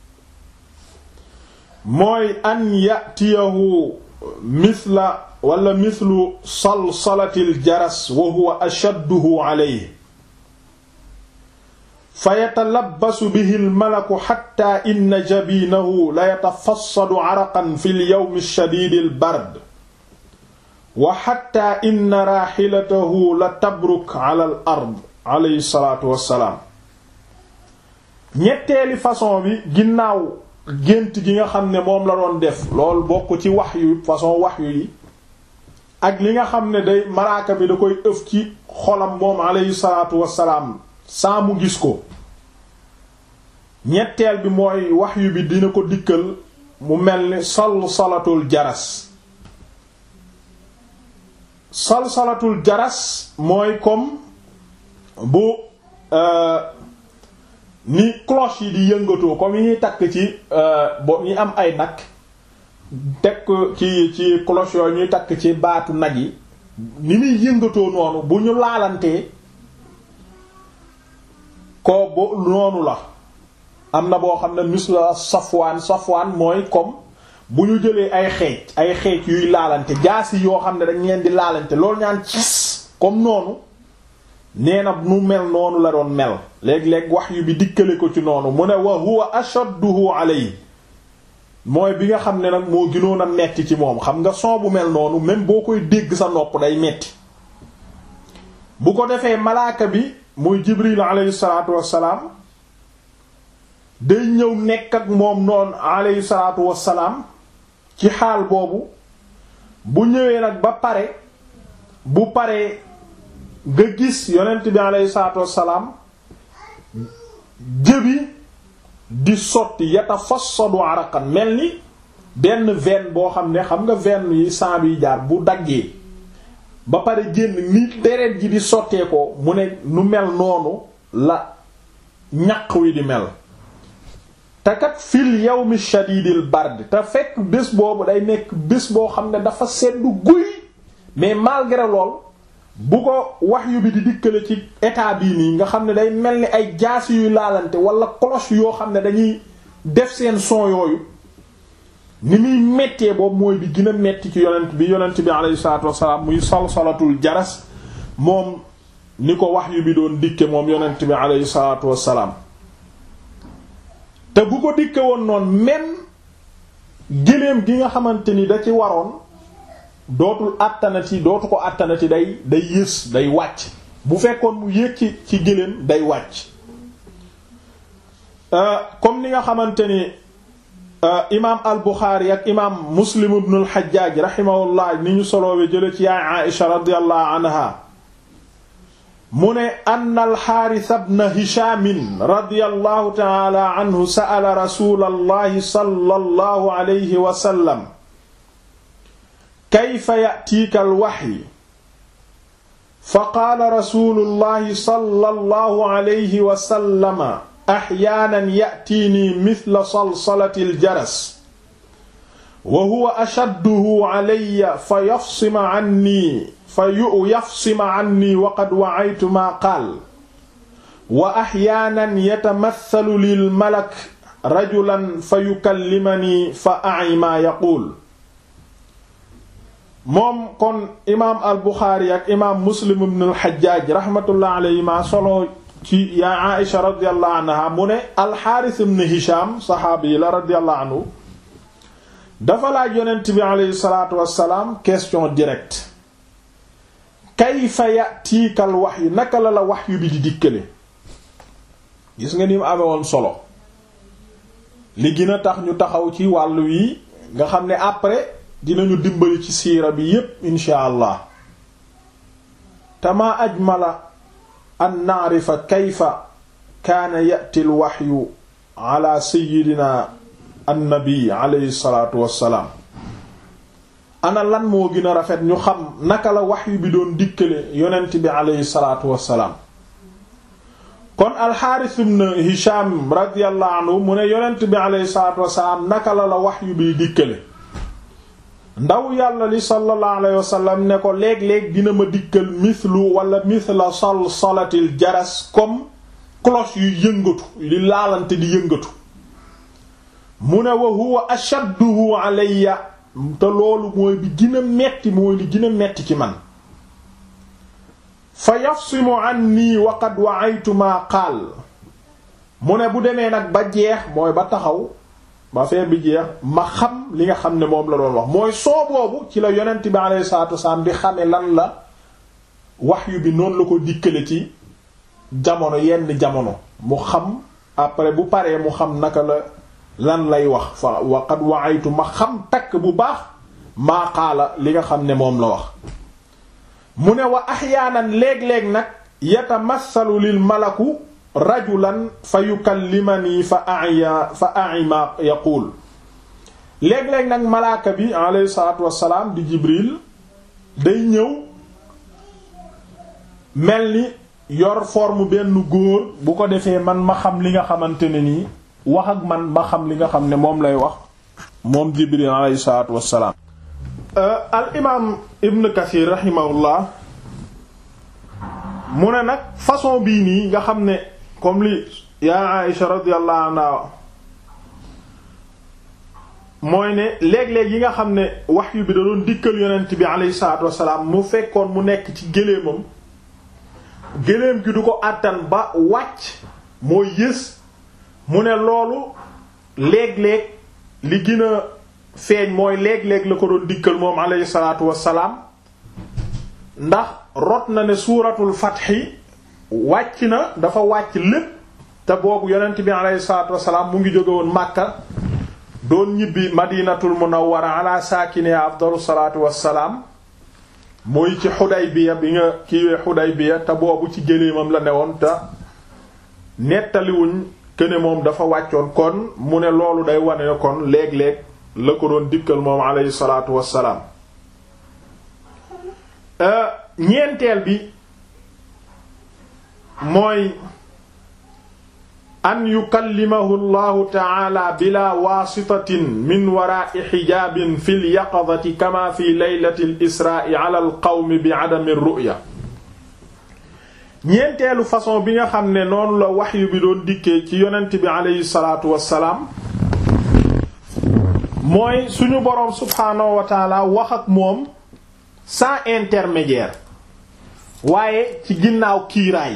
mooy an yatiyahu mithla wala mithlu salsalatil jaras wa huwa ashadduhu alayhi fa yatalabbasu bihi almalaku xatta inna jabinahu la yatafassadu araqan fi lyawmi alshadidi albard wa xatta inna raaxilatahu la tabruk ala al ard alayhi salaatu wassalaam ñetteeli façon bi ginnaaw gént gi nga xam ne moom la doon def loolu bokk ci wax yu façon wax yu yi ak li nga xam ne day malaaka bi da koy ëf ci xolam moom alayhi salaatu wassalaam saa mu gis ko ñetteel bi mooy wax yu bi dina ko dikkal mu mel ni salsalatul jaras salsalatul jaras mooy comme bu ni cloche yi di yëngatoo comme yi ñuy takk ci bo ñi am ay nag teg ci ci cloche yooyu ñuy takk ci baatu nag yi ni muy yëngatoo noonu bu ñu laalantee ko bo noonu la am na boo xam ne misla safwaan safwaan mooy comme bu ñu jëlee ay xeej ay xeej yuy laalante jaasi yoo xam ne dañ leen di laalante loolu ñaan cis comme noonu nee na nu mel noonu la doon mel léeg-léeg wax yu bi dikkale ko ci noonu mu ne wa huwa ashadduhu alayhi mooy bi nga xam ne nag moo gënoon a metti ci moom xam nga son bu mel noonu même boo koy dégg sa nopp day metti bu ko defee malaaka bi muy jibril alayhi salaatu wassalaam day ñëw nekk ak moom noonu alayhi salaatu wassalaam ci xaal boobu bu ñëwee nag ba pare bu paree nga gis yonent bi alayhi salaatu wassalaam jëbi di sotti yatafassadu araqan mel ni benn veine boo xam ne xam nga veine yi sang bi jaar bu daggee ba pare génn ni deret ji di sottee ko mu ne nu mel noonu la ñaq wi di mel te kat fil yawmi shadidil bard te fekk bés boobu day nekk bés boo xam ne dafa seddu guy mais malgré lool bu ko wahyu bi di dikkale ci état bii nii nga xam ne day mel ni ay jaasi yuy laalante wala cloche yoo xam ne dañuy def seen son yooyu ni muy mettee boobu mooy bi gën a metti ci yonent bi yonent bi alayhi salaatu wassalaam muy salsalatul jaras moom ni ko wahyu bi doon dikke moom yonent bi alayhi salaatu wassalaam te bu ko dikke woon noonu même géléem gi nga xamante ni da ci waroon dootul àttanati dootu ko àttanati day day yës day wàcc bu fekkoon mu yéeg ci ci géléem day wàcc comme ni nga xamante ni imaam al Buxaari ak imaam Muslim ibn al Hajjaaj rahimahullah ni ñu soloowe jële ci yaay Aïsha radiyallahu anha mu ne ann alxaaris bna hishamin radiyallahu taala anhu sa'ala rasulallahi sallallahu alayhi wa sallam kayfa ya'tiika alwaxyi fa qaala rasulullahi sallallahu alayhi wa sallama axyaanan ya'tiinii mithla salsalati aljaras wa huwa ashadduhu alayya fa yafsima anni fa yu yafsima anni waqad wa'aytu maa qaal wa axyaanan yatamathalu lil malak rajulan fa yukallimanii fa a'i maa yaquul moom kon imaam al buxaari ak imaam muslim ibn al xajjaaj raxmatullah alayhima solo ci yaa Aïsha radiyallahu anha mu ne alxaaris ibn hisham saxaabi la radiyallahu anhu dafa laaj yonent bi aleyhi salaatu wassalaam question directe kayfa yatiikal wahyu naka la la wahyu bi di dikkale gis nga ni mu amee woon solo li gën a tax ñu taxaw ci wàllu yi nga xam ne après dinañu dimbali ci siira bi yépp insha allah tama ajmala an na'rifa kayfa kaana ya'ti al wahyu ala sayyidina annabi alayhi salaatu wassalaam ana lan moo gën a rafet ñu xam naka la wahyu bi doon dikkale yonent bi alayhi salaatu wassalaam kon alxaaris ibn hisham radiyallahu anhu mu ne yonent bi alayhi salaatu wassalaam naka la la wahyu bi dikkale ndaw yàlla li sallallahu alayhi wasallam ne ko léeg-léeg dina ma dikkal mithlu wala mithla salsalatil jaras comme cloche yu yëngatu li laalante di yëngatu mu ne wa huwa ashadduhu alayya te loolu mooy bi gën a metti mooy li gën a metti ci man fa yafsimu anni wa qad wa'aytu ma qaal mu ne bu demee nag ba jeex mooy ba taxaw ba fee bi jeex ma xam li nga xam ne moom la doon wax mooy soo boobu ci la yonent bi alayhi salaatu wasalaam di xame lan la wahyu bi noonu la ko dikkale ci jamono yenn jamono mu xam après bu paree mu xam naka la lan lay wax fa waqad wa'aytu ma xam takk bu baax maa qaala li nga xam ne moom la wax mu ne wa ahyaanan léeg-léeg nag yatamassalu lil malaku rajulan fa yukallimani fa aya fa ai ma yaquul léeg-léeg nag malaaka bi alayhi salaatu wassalaam di jibril day ñëw mel ni yor forme benn góor bu ko defee man ma xam li nga xamante ne nii wax ak man ma xam li nga xam ne moom lay wax moom jibril alayhi salaatu wassalaam al imaam ibn kathir rahimahullah mu ne nag façon bii nii nga xam ne comme li yaa Aïsha radiyallahu anha mooy ne léeg-léeg yi nga xam ne wahyu bi da doon dikkal yonent bi alayhi salaatu wassalaam mu fekkoon mu nekk ci géléemam géléem gi du ko àttan ba wàcc mooy yës mu ne loolu léeg-léeg li gën a feeñ mooy léeg-léeg la ko doon dikkal moom alayhi salaatu wassalaam ndax rot na ne suuratul fatxi wàcc na dafa wàcc lépp te boobu yonent bi alayhi salaatu wassalaam mu ngi jóge woon Makka doon ñibbi madinatul munawwara ala saakine afdalu salaatu wassalaam mooy ci Xudaybiya bi nga kiiwee Xudaybiya te boobu ci géléemam la newoon te nettaliwuñ këne moom dafa wàccoon kon mu ne loolu day wane ne kon léeg-léeg la ko doon dikkal moom aleyhi salaatu wassalaam ñeenteel bi mooy an yukallimahu allahu taala bila waasitatin min waraai xijaabin fi lyaqadati kama fi leylati lisraai ala alqawmi bi adami ruya ñeenteelu façon bi nga xam ne noonu la waxyu bi doon dikkee ci yonent bi aleyhi salaatu wassalaam mooy suñu boroom subhaanahu wa taala wax ak moom sans intermédiaire waaye ci ginnaaw kiiraay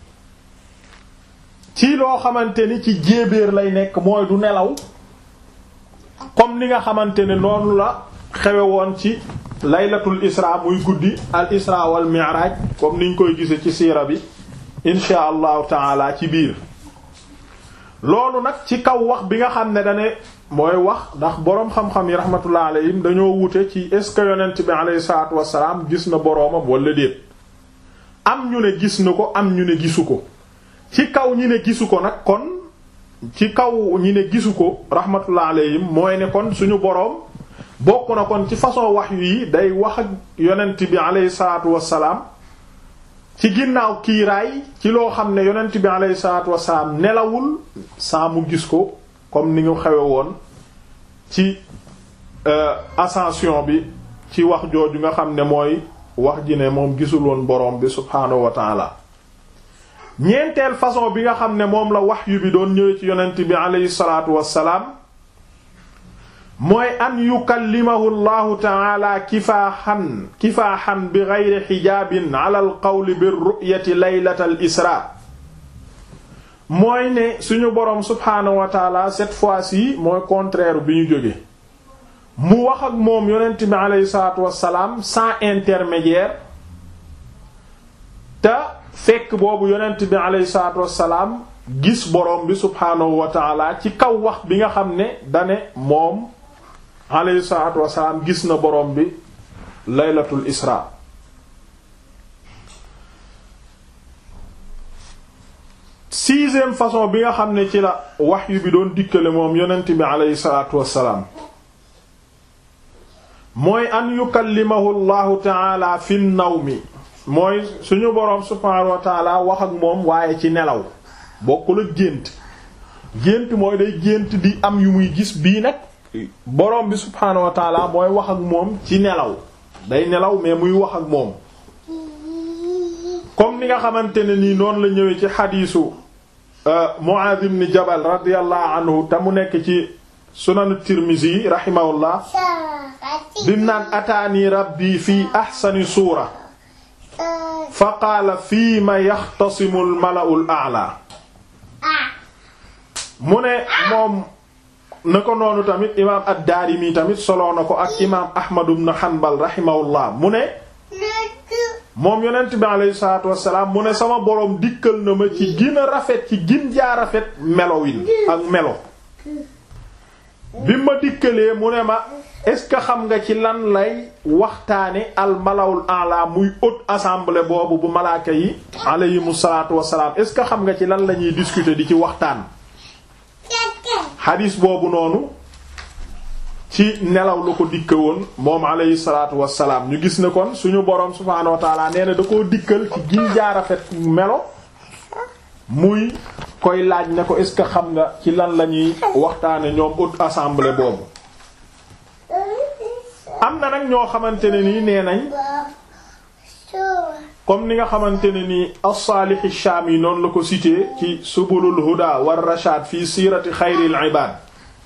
ci loo xamante ni ci jéebéer lay nekk mooy du nelaw comme ni nga xamante ne noonu la xewe woon ci laylatul isra muy guddi al isra wal mi'raj comme niñ koy gise ci siira bi insha allahu taala ci biir loolu nag ci kaw wax bi nga xam ne dane mooy wax ndax boroom xam-xam yi rahmatullah alayhim dañoo wute ci est ce que yonent bi alayhi salaatu wassalaam gis na boroomam wala déet am ñu ne gis na ko am ñu ne gisu ko ci kaw ñi ne gisu ko nag kon ci kaw ñi ne gisu ko rahmatullah alayhim mooy ne kon suñu boroom bokk na kon ci façon wax yi day wax ak yonent bi alayhi salaatu wassalaam ci ginnaaw kiiraay ci loo xam ne yonent bi alayhi salaatu wassalaam nelawul saa mu gis ko comme ni nga xewe woon ci ascension bi ci wax jooju nga xam ne mooy wax ji ne moom gisul woon boroom bi subhaanahu wa taala ñeenteel façon bi nga xam ne moom la wahyu bi doon ñëwee ci yonent bi aleyhi salaatu wassalaam mooy an yukallimahu llahu taala kifaaxan kifaaxan bi geyri xijaabin ala al qawli bir ru'yati laylata al isra mooy ne suñu boroom subhaanahu wa taala cette fois-ci mooy contraire bi ñu jóge mu wax ak moom yonent bi aleyhi salaatu wassalaam sans intermédiaire te fekk boobu yonent bi aleyhi salaatu wassalaam gis boroom bi subhaanahu wa taala ci kaw wax bi nga xam ne dane moom aleyhi salaatu wassalaam gis na boroom bi laylatul isra sixième façon bi nga xam ne ci la wahyu bi doon dikkale moom yonent bi aleyhi salaatu wassalaam mooy an yukallimahu llahu taala fi nawmi mooy suñu boroom subhaanahu wa taala wax ak moom waaye ci nelaw bokkul ak gént gént mooy day gént di am yu muy gis bii nag boroom bi subhaanahu wa taala mooy wax ak moom ci nelaw day nelaw mais muy wax ak moom comme ni nga xamante ne nii noonu la ñëwee ci xadiisu Muaaz ibn Jabal radiyallahu anhu te mu nekk ci sunanu Tirmizi rahimahullah bim naan ataani rabbi fi ahsani suura fa qaala fii ma yaxtasimu al mala'u al a'la mu ne moom na ko noonu tamit imaam ad-Daarimi tamit soloo na ko ak imaam Ahmad ibn Hanbal rahimahullah mu ne moom yonent bi alayhi salaatu wassalaam mu ne sama boroom dikkal na ma ci gën a rafet ci gin jaa rafet melowin ak melo bi ma dikkalee mu ne ma est-ce que xam nga ci lan lay waxtaane al malawul a'la muy haute assemblée boobu bu malaaka yi alayhimu salaatu wassalaam est-ce que xam nga ci lan la ñuy discuter di ci waxtaan xadiis boobu noonu ci nelaw la ko dikke woon moom alayhi salaatu wassalaam ñu gis ne kon suñu boroom subhaanahu wa taala nee na da koo dikkal ci gin jaarafet melo muy koy laaj ne ko est-ce que xam nga ci lan la ñuy waxtaane ñoom haute assemblée boobu am na nag ñoo xamante ne nii nee nañ comme ni nga xamante ne nii as-Salih ash-Shami noonu la ko cité ci subulul huda war rashad fii siirati xayril ibaad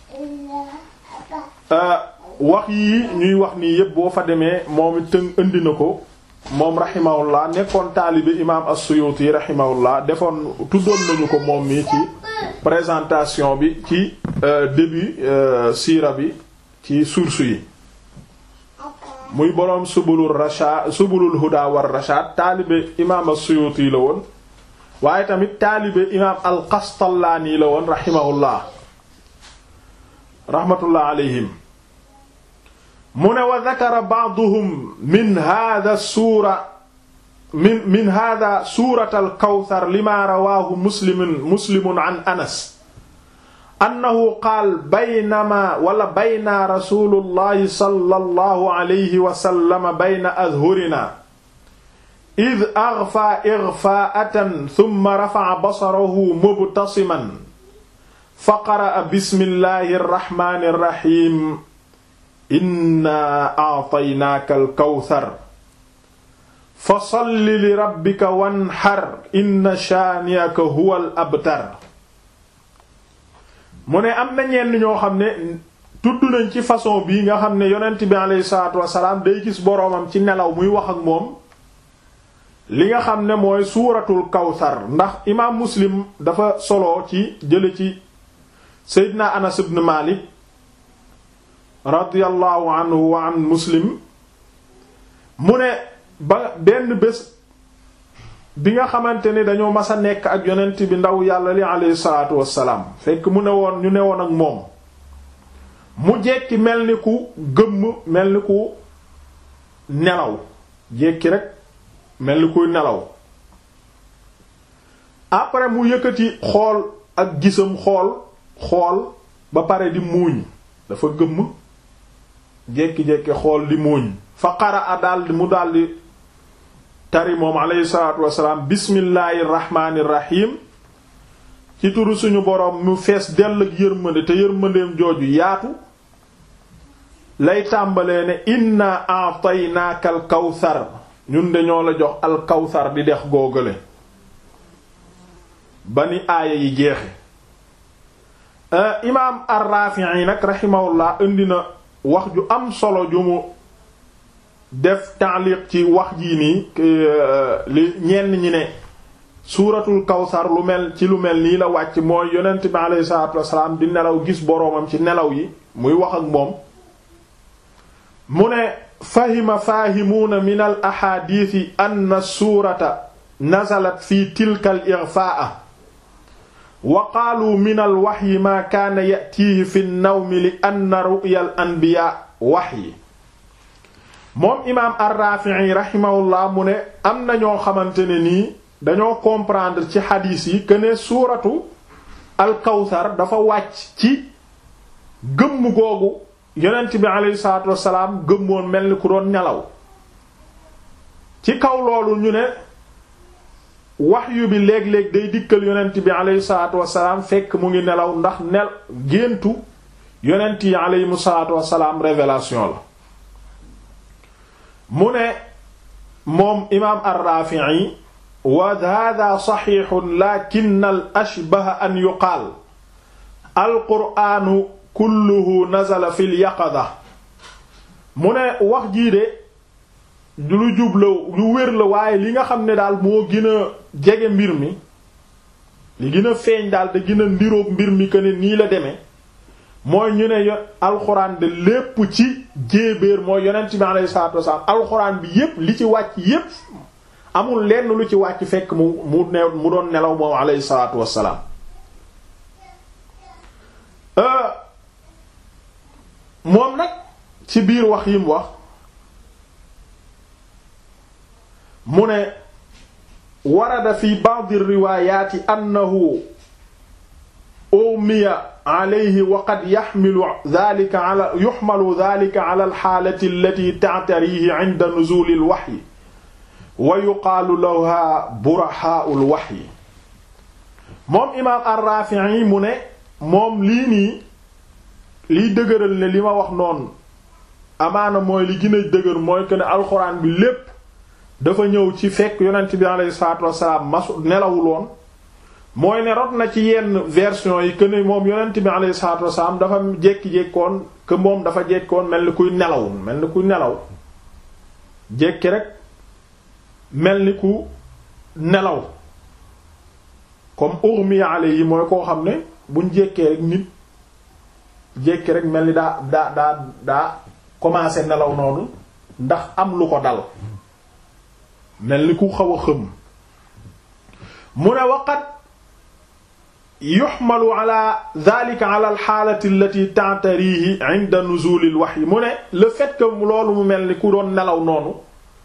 wax yii ñuy wax nii yépp boo fa demee moom it tëng indi na ko moom rahimahullah nekkoon taalibe imaam as-Suyuti rahimahullah defoon tuddoon nañu ko moom mi ci présentation bi ci début siira bi ci source yi muy boroom subulul rashad subulul huda war rashad taalibe imaam as-Suyuti la woon waaye tamit taalibe imaam al-Qastallaani la woon rahimahullah rahmatullah alayhim mu ne wa dakara ba'duhum min hadha suura min min hada surat alkawthar lima rawaahu muslimun muslimun an anas annahu qaal baynama wala bayna rasulullahi sallallahu alayhi wa sallam bayna adhurina id aghfa ighfaa'atan thumma rafa'a basarahu mubtasiman fa qara'a bismillahi rrahmani rrahim inna a'taynaaka alkawthar fa salli li rabbika wanhar inna shaani'aka huwal abtar mu ne am na ñenn ñoo xam ne tudd nañ ci façon bii nga xam ne yonent bi aleyhi salaatu wasalaam day gis boroomam ci nelaw muy wax ak moom li nga xam ne mooy suuratul kawsar ndax imaam muslim dafa solo ci jële ci seydina anas ibn malik radiyallahu anhu wa an muslim mu ne ba benn bés bi nga xamante ni dañoo mas a nekk ak yonent bi ndaw yàlla li aleyhi salaatu wassalaam fekk mu ne woon ñu ne woon ak moom mu jekki mel ni ku gëmm mel ni ku nelaw jekki rek mel ni kuy nelaw après mu yëkkati xool ak gisam xool xool ba pare di muuñ dafa gëmm jekki-jekki xool di muuñ fa qara a daldi mu daldi tari moom aleyhi salaatu wasalaam bismillaahi rahmaani rahim ci turu suñu boroom mu fees dell ak yërmande te yërmandeem jooju yaatu lay tàmbalee ne inna a'taynaaka al kawsar ñun dañoo la jox al kawsar di dex googale ba ni aaya yi jeexe imaam ar-Rafi'i nag rahimahullah indi na wax ju am solo ju mu def taaliq ci wax jii nii li ñenn ñi ne suuratul kawsar lu mel ci lu mel nii la wàcc mooy yonent bi alayhi salaatu wasalaam di nelaw gis boroomam ci nelaw yi muy wax ak moom mu ne fahima faahimuuna min al axaadiisi anna suurata nazalat fi tilka al ighfaa'a wa qaalu min al waxyi maa kaana ya'tiihi fi nnawmi li anna ru'ya al anbiyaa waxyi moom imaam ar-Rafi'i rahimahullah mu ne am na ñoo xamante ne nii dañoo comprendre ci xadiis yi que ne suuratu al-Kawsar dafa wàcc ci gëmm googu yonent bi aleyhi salaatu wassalaam gëmmoon mel ni ku doon nelaw ci kaw loolu ñu ne waxyu bi léeg-léeg day dikkal yonent bi aleyhi salaatu wassalaam fekk mu ngi nelaw ndax nel géntu yonent yi aleyhimu salaatu wassalaam révélation la mu ne moom imaam ar-Rafi'i wa hada saxiixun lakin al ashbaha an yuqaal alqur'aanu kulluhu nazala fil yaqada mu ne wax jii de lu jubla lu wér la waaye li nga xam ne daal moo gën a jege mbir mi li gën a feeñ daal te gën a ndiroog mbir mi que ne nii la demee mooy ñu ne alxuraan de lépp ci jéebéer mooy yonent bi alayhi salaatu wasalaam alxuraan bi yépp li ci wàcc yépp amul lenn lu ci wàcc fekk mu mu ne mu doon nelaw moom alayhi salaatu wasalaam moom nag ci biir wax yi mu wax mu ne warada fi ba'd riwaayaati annahu umiya alayhi wa qad yaxmilu dhalika ala yuxmalu dhalika ala alxaalati allati ta'tarihi 'inda nuzuli alwahyi wa yuqaalu laha burahaa'u alwahyi moom imaam ar-Raafi'i mu ne moom lii nii liy dëgëral ne li ma wax noonu amaana mooy li gën a dëgër mooy que ne alxuraan bi lépp dafa ñëw ci fekk yonent bi alayhi salaatu wassalaam masu nelawuloon mooy ne rot na ci yenn version yi que ne moom yonent bi alayhi salaatu wassalaam dafa jékki-jékkoon que moom dafa jékkoon mel ni kuy nelaw mel ni kuy nelaw jékki rek mel ni ku nelaw comme urmiya alayhi mooy koo xam ne buñ jékkee rek nit jékki rek mel ni daa daa daa daa commencé nelaw noonu ndax am lu ko dal mel ni ku xaw a xëm mu ne waqat yuxmalu ala dhalika ala alxaalati allati ta'tarihi 'inda nuzul alwahyi mu ne le fait que loolu mu mel ni ku doon nelaw noonu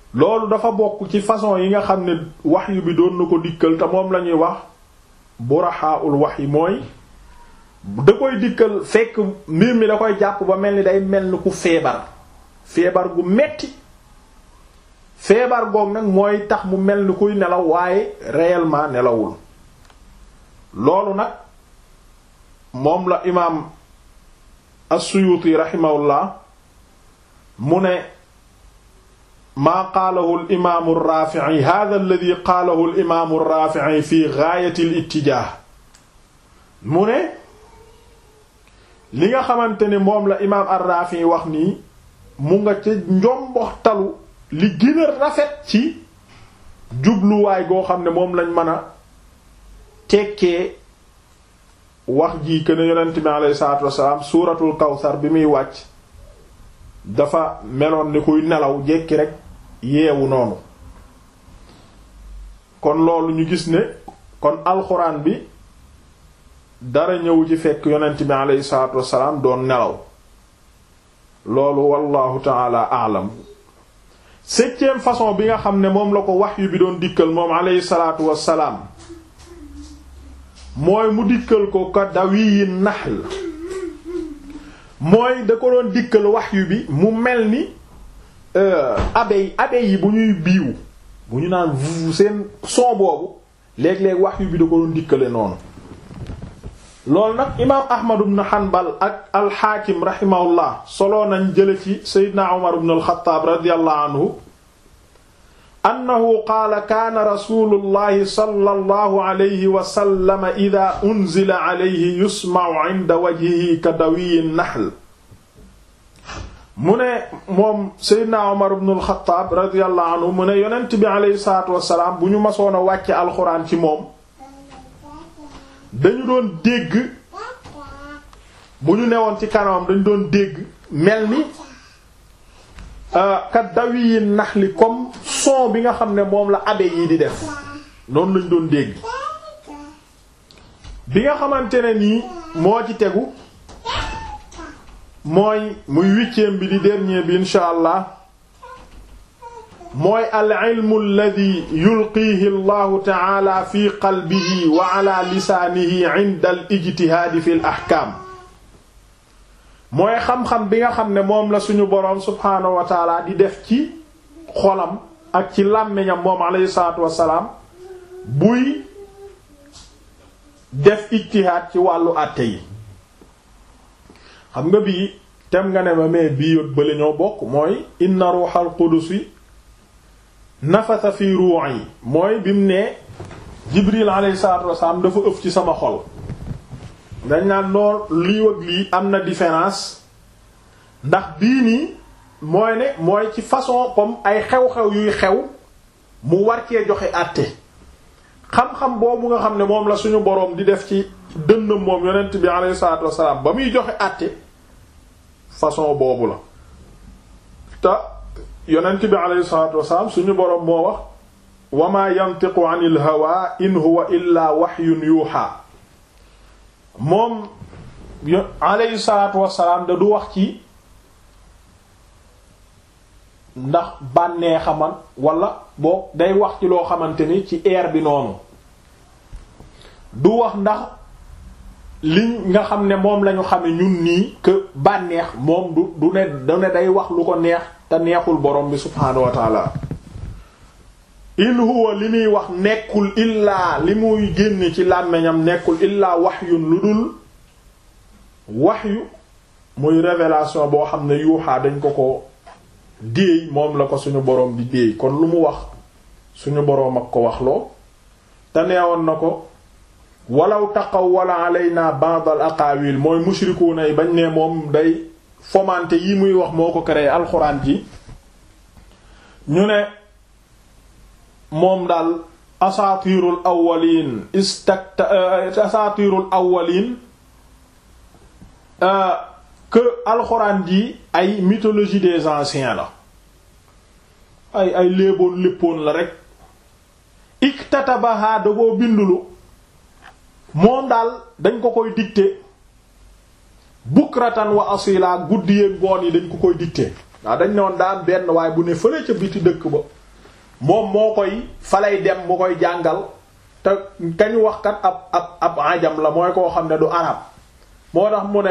loolu dafa bokk ci façon yi nga xam ne wahyu bi doon na ko dikkal te moom la ñuy wax buraxaaul wahyi mooy da koy dikkal fekk mbir mi da koy jàpp ba mel ni day mel ni ku feebar feebar gu metti feebar goog nag mooy tax mu mel ni kuy nelaw waaye réellement nelawul loolu nag moom la imaam as-Suyuti rahimahullah mu ne maa qaalahu al-imaamu ar-Raafi'i haadha alladhi qaalahu al-imaamu ar-Raafi'i fi ghaayati al-ittijaah mu ne li nga xamante ne moom la imaam ar-Raafi'i wax nii mu nga ca njomboxtalu li gën a rafet ci jubluwaay goo xam ne moom lañ mën a tekkee wax jii que ne yonent bi alayhi salaatu wassalaam suuratul kawsar bi muy wàcc dafa meloon ni kuy nelaw jekki rek yeewu noonu kon loolu ñu gis ne kon alxuraan bi dara ñëw ci fekk yonent bi alayhi salaatu wassalaam doon nelaw loolu wallahu taala aalam septième façon bi nga xam ne moom la ko wahyu bi doon dikkal moom alayhi salaatu wassalaam mooy mu dikkal ko ka dawiyi nahl mooy da ko doon dikkal wahyu bi mu mel ni abeille abeille yi bu ñuy biiw bu ñu naan vu seen son boobu léeg-léeg wahyu bi da ko doon dikkale noonu loolu nag imaam ahmad ibn hanbal ak alxaakim rahimahullah soloo nañ jële ci seydina umar ibn alxataab radiyallahu anhu annahu qaala kaana rasulullahi sallallahu alayhi wa sallam ida unzila alayhi yusma'u inda wajhihi ka dawiyi nahl mu ne moom seydina umar ibn alxataab radiyallahu anhu mu ne yonent bi alayhi salaatu wasalaam bu ñu masoon a wàcce alxuraan ci moom dañu doon dégg bu ñu newoon ci kanamam dañu doon dégg mel ni kat dawi yi nax li comme son bi nga xam ne moom la abe yi di def noonu lañ doon dégg bi nga xamante ne nii moo ci tegu mooy muy huitième bi di dernier bi insha allah mooy al ilmu alladi yulqiihi allahu taala fi qalbihi wa ala lisaanihi inda al ijtihaadi fi l ahkaam mooy xam-xam bi nga xam ne moom la suñu boroom subhaanahu wa taala di def ci xolam ak ci làmmiñam moom alayhi salaatu wassalaam buy def ijtihaad ci wàllu àtte yi xam nga bii tem nga ne ma mais bii yot bale ñoo bokk mooy inna ruuxal qudusi nafasa fi ruu'i mooy bi mu ne Jibril alayhi salaatu wasalaam dafa ëf ci sama xol dañ naan noor lii wëg lii am na différence ndax bii nii mooy ne mooy ci façon comme ay xew-xew yuy xew mu war cee joxe àtte xam-xam boobu nga xam ne moom la suñu boroom di def ci dënnam moom yonent bi alayhi salaatu wasalaam ba muy joxe àtte façon boobu la te yonent bi alayhi salaatu wasalaam suñu boroom moo wax wa ma yantiqu anil hawa in huwa illa wahyun yuha moom alayhi salaatu wasalaam da du wax ci ndax bànnee xaman wala boo day wax ci loo xamante ni ci air bi noonu du wax ndax li nga xam ne moom lañu xame ñun nii que bànneex moom du du ne du ne day wax lu ko neex te neexul borom bi subhaanahu wa taala in huwa li muy wax nekkul illaa li muy génne ci làmmiñam nekkul illaa wahyun lu dul wahyu muy révélation boo xam ne yuuxaa dañ ko ko déey moom la ko suñu boroom di déey kon lu mu wax suñu boroom ak ko wax loo te neewoon na ko walaw taqawwala alayna ba'd al aqaawil mooy mushrikuuna yi bañ ne moom day fomante yi muy wax moo ko créé alxuraan ji ñu ne moom daal asaatirul awwalin istakta asaatirul awwalin que alxuraan ji ay mythologie des anciens la ay ay léeboon léppoon la rek iktatabaha da koo bindulu moom daal dañ ko koy dicter bukratan wa asila guddi yeeg ngoon yi dañ ko koy dicter waaw dañ ne woon daan benn waaye bu ne fële ca biti dëkk ba moom moo koy falay dem mu koy jàngal te kañu wax kat ab ab ab ajam la mooy koo xam ne du arab moo tax mu ne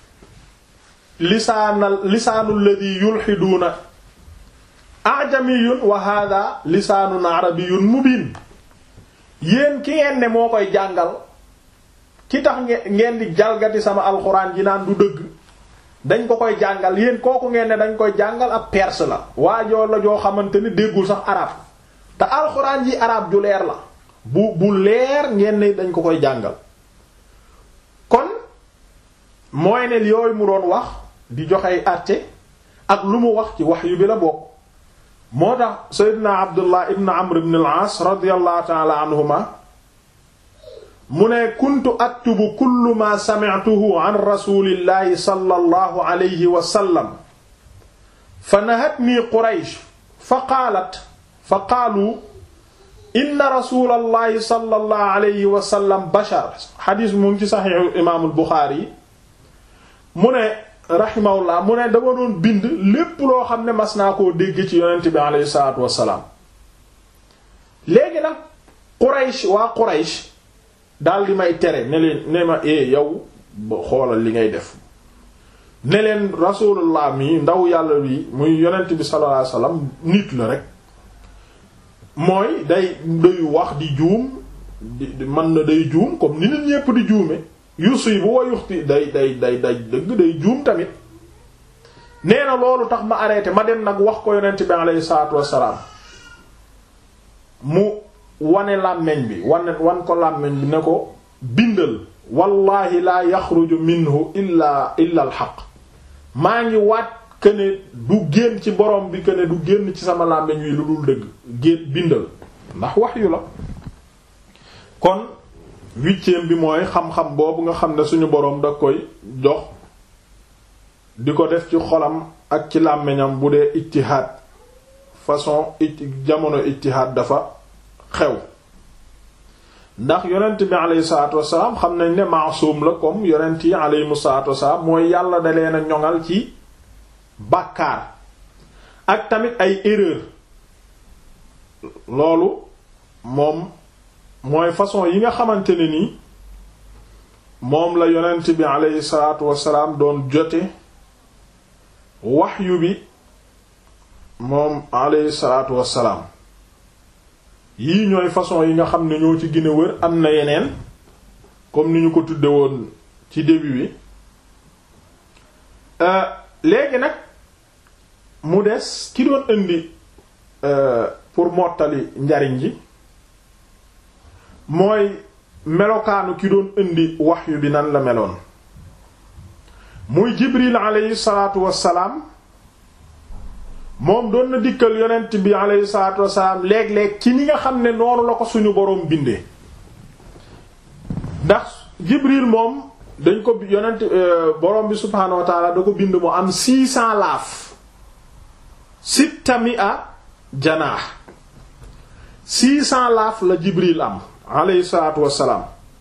lisaanal lisaanul ladhi yulhiduuna ajamiyun wa hadha lisaanun arabiyyun mubin yéen ki ngeen ne moo koy jàngal ki tax ngeen di jalgati sama alxuraan ji naan du dëgg dañ ko koy jàngal yéen kooku ngeen ne dañ koy jàngal ab perse la waajoo la joo xamante ni déggul sax arab te alxuraan ji arab ju leer la bu bu leer ngeen ne dañ ko koy jàngal kon mooy ne yooyu mu doon wax di joxey àtte ak lu mu wax ci wax yu bi la bokk moo tax seydina abdullah ibn amr ibn al-aas radiyallahu ta'ala anhuma mu ne kuntu aktubu kullu ma sami'tuhu an rasulillahi sallallahu alayhi wa sallam fa nahatni quraysh fa qaalat fa qaalu inna rasulallahi sallallahu alayhi wa sallam bashar xadiis mu ngi ci saxiixu imaamul buxaari mu ne rahimahullah mu ne dama doon bind lépp loo xam ne mas naa koo dégg ci yonent bi alayhi salaatu wassalaam léegi nag quraysh waa quraysh daal di may tere ne leen ne ma e yow xoolal li ngay def ne leen rasulullah mi ndaw yàlla bi muy yonent bi sallallahu alayhi wasallam nit la rek mooy day day wax di juum di mën na day juum comme ni nit ñépp di juume yusibu wa yuxti day day day day dëgg day juum tamit nee na loolu tax ma arrêté ma dem nag wax ko yonent bi alayhi salaatu wassalaam mu wane làmmeñ bi wane wan ko làmmeñ bi ne ko bindal wallahi laa yaxruju minhu illa illa al xaq maa ngi waat këne du génn ci borom bi këne du génn ci sama làmmeñ wi lu dul dëgg génn bindal ndax wax yu la kon huitième bi mooy xam-xam boobu nga xam ne suñu boroom da koy jox di ko def ci xolam ak ci làmmiñam bu dee ijtihaad façon jamono ijtihaad dafa xew ndax yonent bi alayhi salaatu wassalaam xam nañ ne maasum la comme yonent yi alayhimu salaatu wassalaam mooy yàlla da leen a ñoŋal ci bàkkaar ak tamit ay erreur loolu moom mooy façon yi nga xamante ne ni moom la yonent bi alayhi salaatu wassalaam doon jote waxyu bi moom alayhi salaatu wassalaam yii ñooy façon yi nga xam ne ñoo ci gën a wër am na yeneen comme ni ñu ko tudde woon ci début bi léegi nag mu des ki doon indi pour mottali njariñ ji mooy melokaanu ki doon indi waxyu bi nan la meloon muy jibril aleyhi salaatu wassalaam moom doon na dikkal yonent bi aleyhi salaatu wassalaam léeg-léeg ci ni nga xam ne noonu la ko suñu boroom bindee ndax jibril moom dañ ko yonent boroom bi subhaanahu wa taala da ko bind mu am six cents laaf sitta mi'a janaax six cents laaf la jibril am alayhi salaatu wassalaam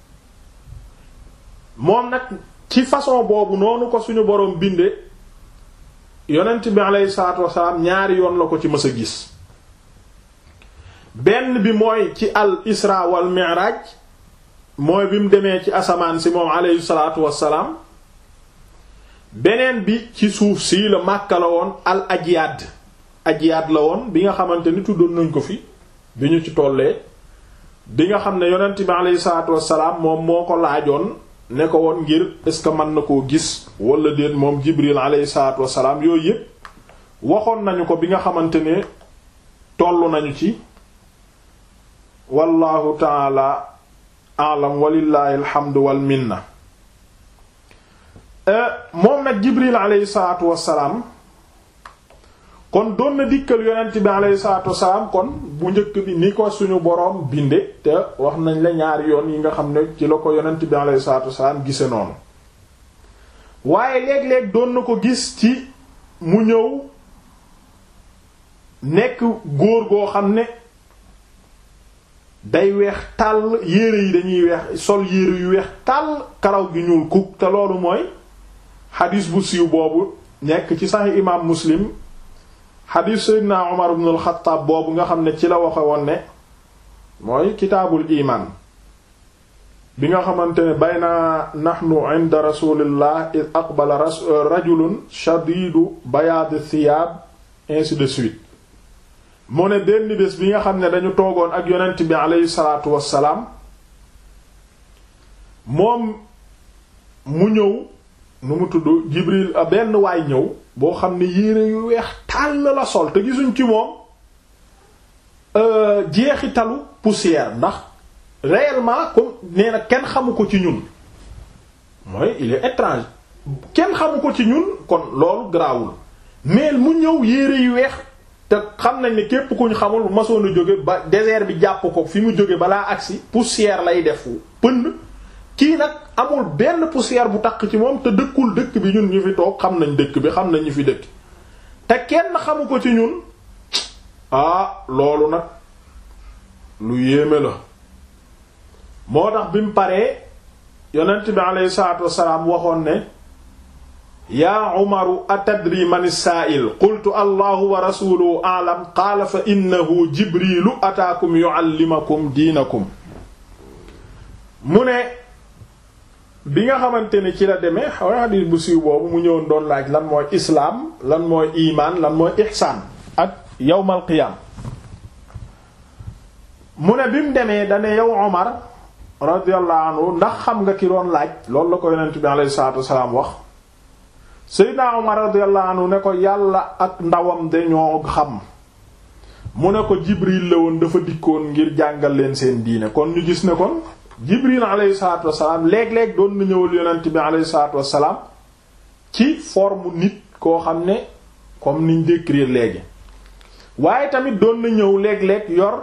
moom nag ci façon boobu noonu ko suñu boroom binde yonent bi alayhi salaatu wassalaam ñaari yoon la ko ci mës a gis benn bi mooy ci al isra wal mi'raj mooy bi mu demee ci asamaan si moom alayhi salaatu wassalaam beneen bi ci suuf si la Makka la woon al ajyaad ajyaad la woon bi nga xamante ni tuddoon nañ ko fi bi ñu ci tollee bi nga xam ne yonent bi alayhi salaatu wassalaam moom moo ko laajoon ne ko woon ngir est-ce que mën na koo gis wala déet moom Jibril alayhi salaatu wassalaam yooyu yépp waxoon nañu ko bi nga xamante ne tollu nañu ci wallahu taala alam walillahi alhamdu wal minna moom nag Jibril alayhi salaatu wassalaam kon doon na dikkal yonent bi alayhi salaatu wassalaam kon bu njëkk bi ni ko suñu boroom binde te wax nañ la ñaari yoon yi nga xam ne ci la ko yonent bi alayhi salaatu wassalaam gise noonu waaye léeg-léeg doon na ko gis ci mu ñëw nekk góor goo xam ne day weex tàll yére yi dañuy weex sol yére yu weex tàll karaw gi ñuul kuk te loolu mooy xadiis bu siiw boobu nekk ci saxi imaam muslim xadiis seydina Umar ibn al-Xattaab boobu nga xam ne ci la waxe woon ne mooy kitaabul imaan bi nga xamante ne bayna nahnu inda rasulillah id aqbala rajulun shadidu bayaadi thiyaab ainsi de suite mu ne benn bés bi nga xam ne dañu toogoon ak yonent bi aleyhi salaatu wassalaam moom mu ñëw nu mu tudd Jibril benn waay ñëw boo xam ne yére yu weex tàll la sol te gisuñ ci moom jeexitalu poussière ndax réellement comme nee na kenn xamu ko ci ñun mooy il est étrange kenn xamu ko ci ñun kon loolu garaawul mais mu ñëw yére yu weex te xam nañ ne képp ku ñu xamul masoon a jóge ba désert bi jàpp ko fi mu jóge balaa agsi poussière lay def pënd kii nag amul benn poussière bu takk ci moom te dëkkul dëkk bi ñun ñu fi toog xam nañ dëkk bi xam nañ ñu fi dëkk te kenn xamu ko ci ñun ah loolu nag lu yéeme la moo tax bi mu paree yonent bi aleyhi salaatu wassalaam waxoon ne yaa umaru atadri man saa'il qultu allahu wa rasuluhu a'lam qaala fa innahu jibrilu ataakum yu'allimakum diinakum mu ne bi nga xamante ne ci la demee xaw xadiis bu siiw boobu mu ñëwoon doon laaj lan mooy islaam lan mooy imaan lan mooy ihsaan ak yawmal qiyaam mu ne bi mu demee dane yow Omar radiyallahu anhu ndax xam nga ki doon laaj loolu la ko yonent bi alayhi salaatu wasalaam wax Seydina Omar radiyallahu anhu ne ko yàlla ak ndawam de ñoo xam mu ne ko Jibril la woon dafa dikkoon ngir jàngal leen seen diine kon ñu gis ne kon Jibril alayhi salaatu wasalaam léeg-léeg doon na ñëwal yonent bi alayhi salaatu wasalaam ci forme nit koo xam ne comme niñ décrire léegi waaye tamit doon na ñëw léeg-léeg yor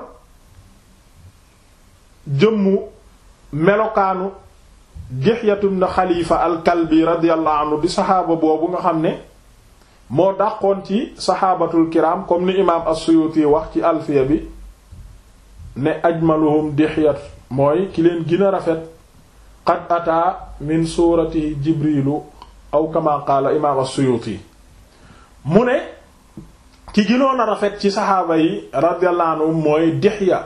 jëmmu melokaanu Dihyatum na Xalifa al-Kalbi radiyallahu anhu di saxaaba boobu nga xam ne moo dàqoon ci saxaabatul kiram comme ni imaam as-Suyuti wax ci alfiya bi ne ajmaluhum Dihyat mooy ki leen gën a rafet qad ataa min suurati Jibrilu aw kama qaala imaam as-Suyuti mu ne ki gënoon a rafet ci saxaaba yi radiyallahu anhum mooy Dihya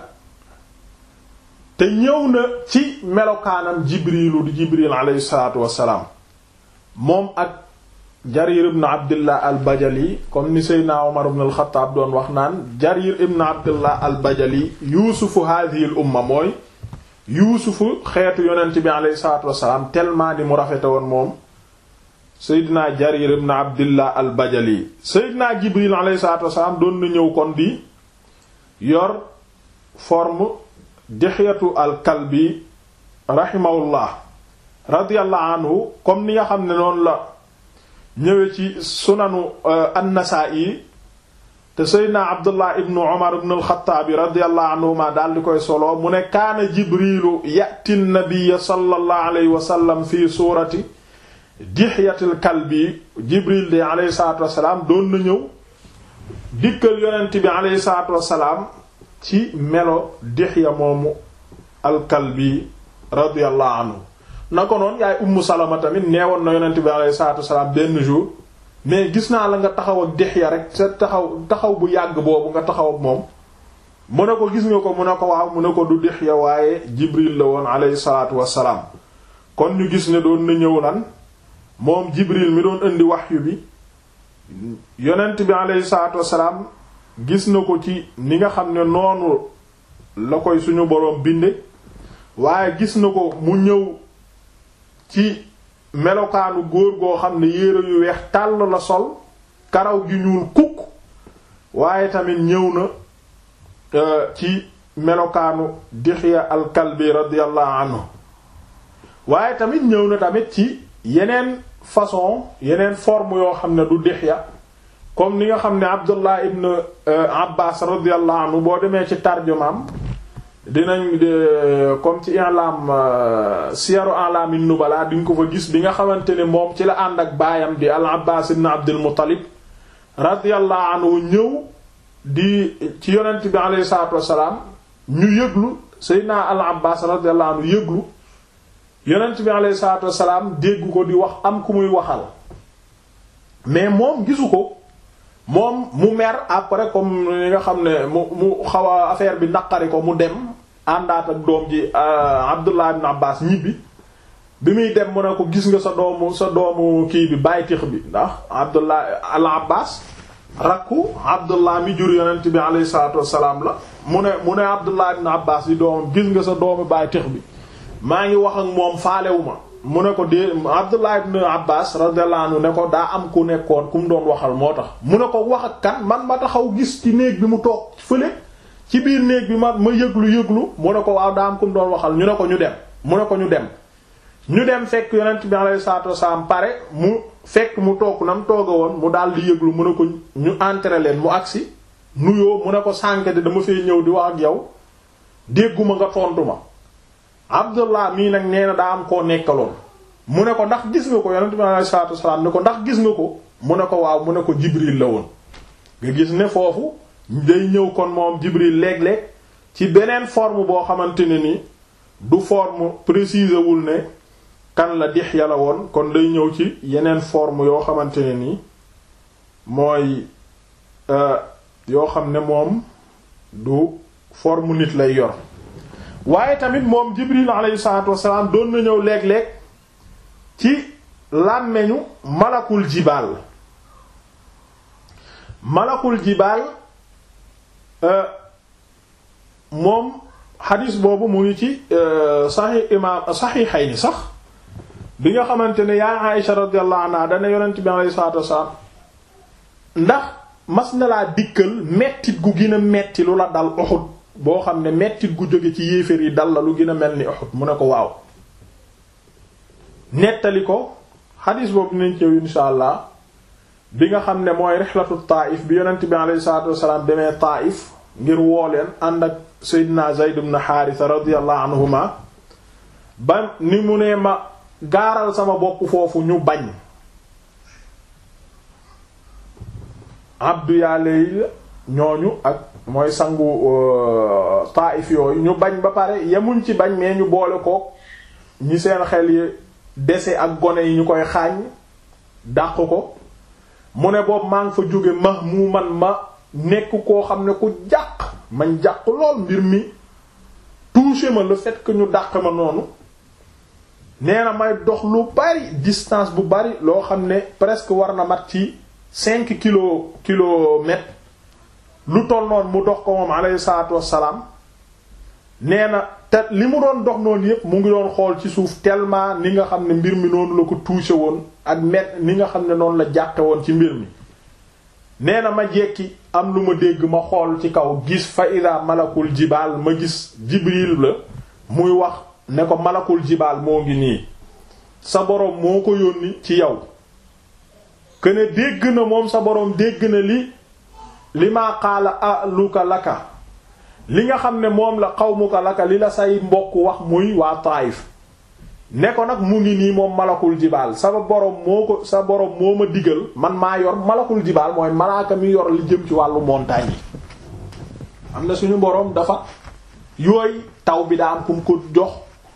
te ñëw na ci melokaanam jibrilu di jibril alayhi salaatu wassalaam moom ak jarir ibn abdillah al bajali comme ni seydna omar ibn al xataab doon wax naan jarir ibn abdillah al bajali yuusufu hadhihi al umma mooy yuusufu xeetu yonent bi alayhi salaatu wassalaam tellement di mu rafete woon moom seydna jarir ibn abdillah al bajali seydna jibril alayhi salaatu wassalaam doon na ñëw kon di yor forme dixyatu alkalbi rahimahullah radiallahu anhu comme ni nga xam ne noonu la ñëwee ci sunanu annasaa'i te seydna abdullah ibnu umar ibnu alxataabi radiallahu anhuma daal di koy solo mu ne kaana jibrilu yati nabiyya sallallahu alayhi wa sallam fi suurati dixyatil kalbi jibril de alayhi salatu wasalaam doon na ñëw dikkal yonent bi alayhi salatu wasalaam ci melo Dihya moomu alkalbi radiyallahu anhu na ko noon yaay ummu salama tamit neewoon na yonent bi alayhi salaatu wasalaam benn jour mais gis naa la nga taxaw ak Dihya rek sa taxaw taxaw bu yàgg boobu nga taxaw ak moom mu ne ko gis nga ko mu ne ko waaw mu ne ko du Dihya waaye Jibril la woon alayhi salaatu wasalaam kon ñu gis ne doon na ñëw lan moom Jibril mi doon indi wahyu bi yonent bi alayhi salaatu wasalaam gis na ko ci ni nga xam ne noonu la koy suñu boroom binde waaye gis na ko mu ñëw ci melokaanu góor goo xam ne yére yu weex tàll la sol karaw gi ñuul kukk waaye tamit ñëw na ci melokaanu Dihya al-Kalbi radiyallahu anhu waaye tamit ñëw na tamit ci yeneen façon yeneen forme yoo xam ne du Dihya comme ni nga xam ne Abdullah ibn Abbas radiyallahu anhu boo demee ci tarjumaam dinañ comme ci i'lam siyaru a'lamin nubala di nga ko fa gis bi nga xamante ne moom ci la ànd ak baayam di al Abbas ibn Abdul Muttalib radiyallahu anhu ñëw di ci yonent bi alayhi salaatu wassalaam ñu yëglu Seydina al Abbas radiyallahu anhu yëglu yonent bi alayhi salaatu wassalaam dégg ko di wax am ku muy waxal mais moom gisu ko moom mu mer après comme li nga xam ne mu mu xaw a affaire bi naqari ko mu dem àndaat ak doom ji Abdullah ibn Abbas ñibbi bi muy dem mu ne ko gis nga sa doomu sa doomu kii bi bàyyi tix bi ndax Abdullah al Abbas rakku Abdullah mi jur yonent bi alayhi salaatu wassalaam la mu ne mu ne Abdullah ibn Abbas di doomam gis nga sa doomu bàyyi tix bi maa ngi wax ak moom faalewu ma mu ne ko dee Abdullah ibn Abbas radiyallahu anhu ne ko daa am ku nekkoon ku mu doon waxal moo tax mu ne ko wax ak kan man ma taxaw gis ci néeg bi mu toog fële ci biir néeg bi ma ma yëglu yëglu mu ne ko waaw daa am ku mu doon waxal ñu ne ko ñu dem mu ne ko ñu dem ñu dem fekk yonent bi alayhi salaatu wasallam pare mu fekk mu toog na mu tooga woon mu daal di yëglu mu ne ko ñu entrer leen mu agsi nuyoo mu ne ko sànk de dama fay ñëw di wax ak yow dégguma nga tontu ma Abdullah mii nag nee na daa am koo nekkaloon mu ne ko ndax gis nga ko yonent bi alayhi salaatu wasallam ne ko ndax gis nga ko mu ne ko waaw mu ne ko Jibril la woon nga gis ne foofu day ñëw kon moom Jibril léeg-léeg ci beneen forme boo xamante ne ni du forme préciser wul ne kan la Dihya la woon kon day ñëw ci yeneen forme yoo xamante ne ni mooy yoo xam ne moom du forme nit lay yor waaye tamit moom Jibril alayhi salaatu wassalaam doon na ñëw léeg-léeg ci làmmeñu malakul jibaal malakul jibaal moom xadiis boobu mu ngi ci saxi imaam saxiixayni sax bi nga xamante ne yaa Aïsha radiyallahu anha dana yonent bi alayhi salaatu wassalaam ndax mas na laa dikkal mettit gu gën a metti lu la dal Uhud boo xam ne mettit gu jóge ci yéeféer yi dal la lu gën a mel ni Uhud mu ne ko waaw nettali ko xadiis boobu nañ cew insha allah bi nga xam ne mooy rixlatu Taif bi yonent bi alayhi salaatu wassalaam demee Taif ngir woo leen ànd ak Seydina Zayd ibn Haarisa radiyallahu anhuma ba ni mu ne ma gaaral sama bopp foofu ñu bañ abdu yàlla ñooñu ak mooy sangu Taif yooyu ñu bañ ba pare yemuñ ci bañ mais ñu boole ko ñi seen xel yi dese ak gone yi ñu koy xaañ dàq ko mu ne boobu maa ngi fa jóge ma mu man ma nekk koo xam ne ku jàq man jàq lool mbir mi touché ma le fait que ñu dàq ma noonu nee na may dox lu bari distance bu bari loo xam ne presque war na mat ci cinq kilo kilomètres lu toll noonu mu dox ko moom alayhi salaatu wassalaam nee na te li mu doon dox noonu yépp mu ngi doon xool ci suuf tellement ni nga xam ne mbir mi noonu la ko touché woon ak met ni nga xam ne noonu la jàqe woon ci mbir mi nee na ma jekki am lu ma dégg ma xool ci kaw gis fa ida malakul jibaal ma gis jibril la muy wax ne ko malakul jibaal moo ngi nii sa boroom moo ko yónni ci yow këne dégg na moom sa boroom dégg na li li maa qaala aluka laka li nga xam ne moom la qawmuka laka li la say mbokk wax muy waa Taayif ne ko nag mu ngi nii moom malakul jibaal sa boroom moo ko sa boroom moo ma digal man maa yor malakul jibaal mooy malaaka mi yor li jëm ci wàllu montagne yi am na suñu boroom dafa yooyu taw bi daa am kum ko jox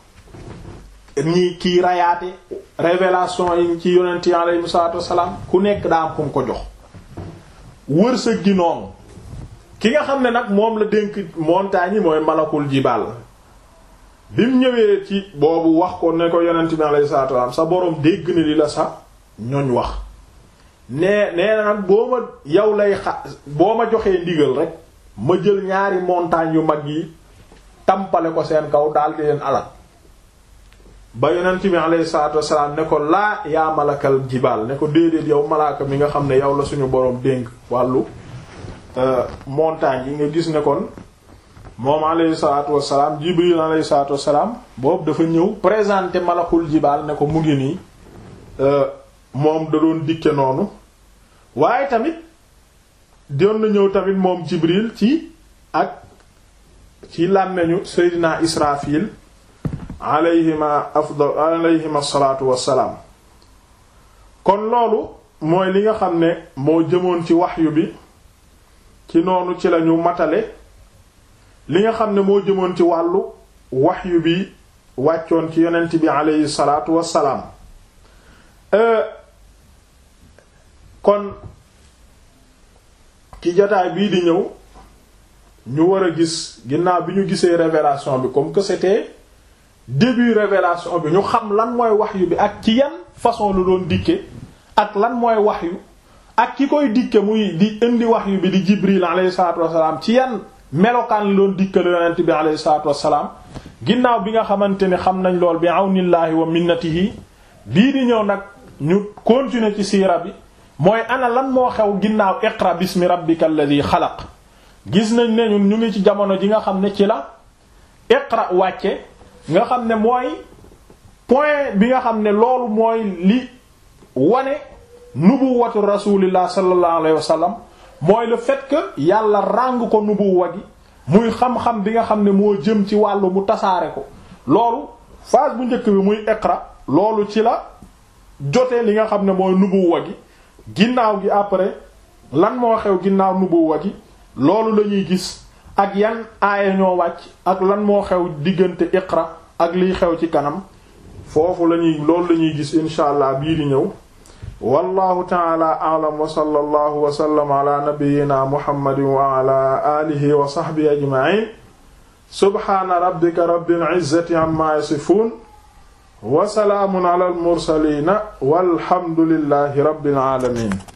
ñi kii rayaate révélation yi ci yonent yi alayhi salaatu wassalaam ku nekk daa am kum ko jox wërsëg gi noonu ki nga xam ne nag moom la dénk montagne yi mooy malakul jibaal bi mu ñëwee ci boobu wax ko ne ko yonent bi alayhi salaatu wasallam sa boroom dégg na li la sa ñoñ wax nee nee na nag boo ma yow lay xa boo ma joxee ndigal rek ma jël ñaari montagne yu mag yi tampale ko seen kaw daal di leen alal ba yonent bi alayhi salaatu wasallam ne ko laa yaa malakal jibaal ne ko déedéet yow malaaka mi nga xam ne yow la suñu boroom dénk wàllu montagne yi nga gis ne kon moom alayhi salaatu wassalaam jibril alayhi salaatu wassalaam boobu dafa ñëw présenter malakul jibaal ne ko mu ngi nii moom da doon dikke noonu waaye tamit doon na ñëw tamit moom jibril ci ak ci làmmeñu seydina israfil alayhima afdal alayhima salaatu wassalaam kon loolu mooy li nga xam ne moo jëmoon ci waxyu bi ci noonu ci lañu matale li nga xam ne moo jëmoon ci wàllu waxyu bi wàccoon ci yonent bi aleyhi salaatu wassalaam kon ki jotaay bii di ñëw ñu war a gis ginnaaw bi ñu gisee révélation bi comme que c'était début révélation bi ñu xam lan mooy wahyu bi ak ci yan façon lu doon dikke ak lan mooy wahyu ak ki koy dikke muy di indi wahyu bi di Jibril alayhi salaatu wassalaam ci yan melokaan la doon dikke la yonent bi alayhi salaatu wassalaam ginnaaw bi nga xamante ne xam nañ lool bi awnillaahi wa minnatihi bii di ñëw nag ñu continuer ci siira bi mooy ana lan moo xew ginnaaw iqra bismi rabbika alladhi xalaq gis nañ ne ñun ñu ngi ci jamono ji nga xam ne ci la iqra wàcce nga xam ne mooy point bi nga xam ne loolu mooy li wane nubuwatu rasulillah sallallahu alayhi wa sallam mooy le fait que yàlla ràng ko nubuwa gi muy xam-xam bi nga xam ne moo jëm ci wàllu mu tasaare ko loolu phase bu njëkk bi muy iqra loolu ci la jotee li nga xam ne mooy nubuwa gi ginnaaw gi après lan moo xew ginnaaw nubuwa gi loolu la ñuy gis ak yan aaya ñoo wàcc ak lan moo xew diggante iqra ak liy xew ci kanam foofu la ñuy loolu la ñuy gis insha allah bii di ñëw wallahu taala a'lam wa sallallahu wa sallam ala nabiyyina muhammadin wa ala alihi wa sahbihi ajma'in subhana rabbika rabbil izzati amma yasifun wa salaamun ala al mursalin walhamdulillahi rabbil alamin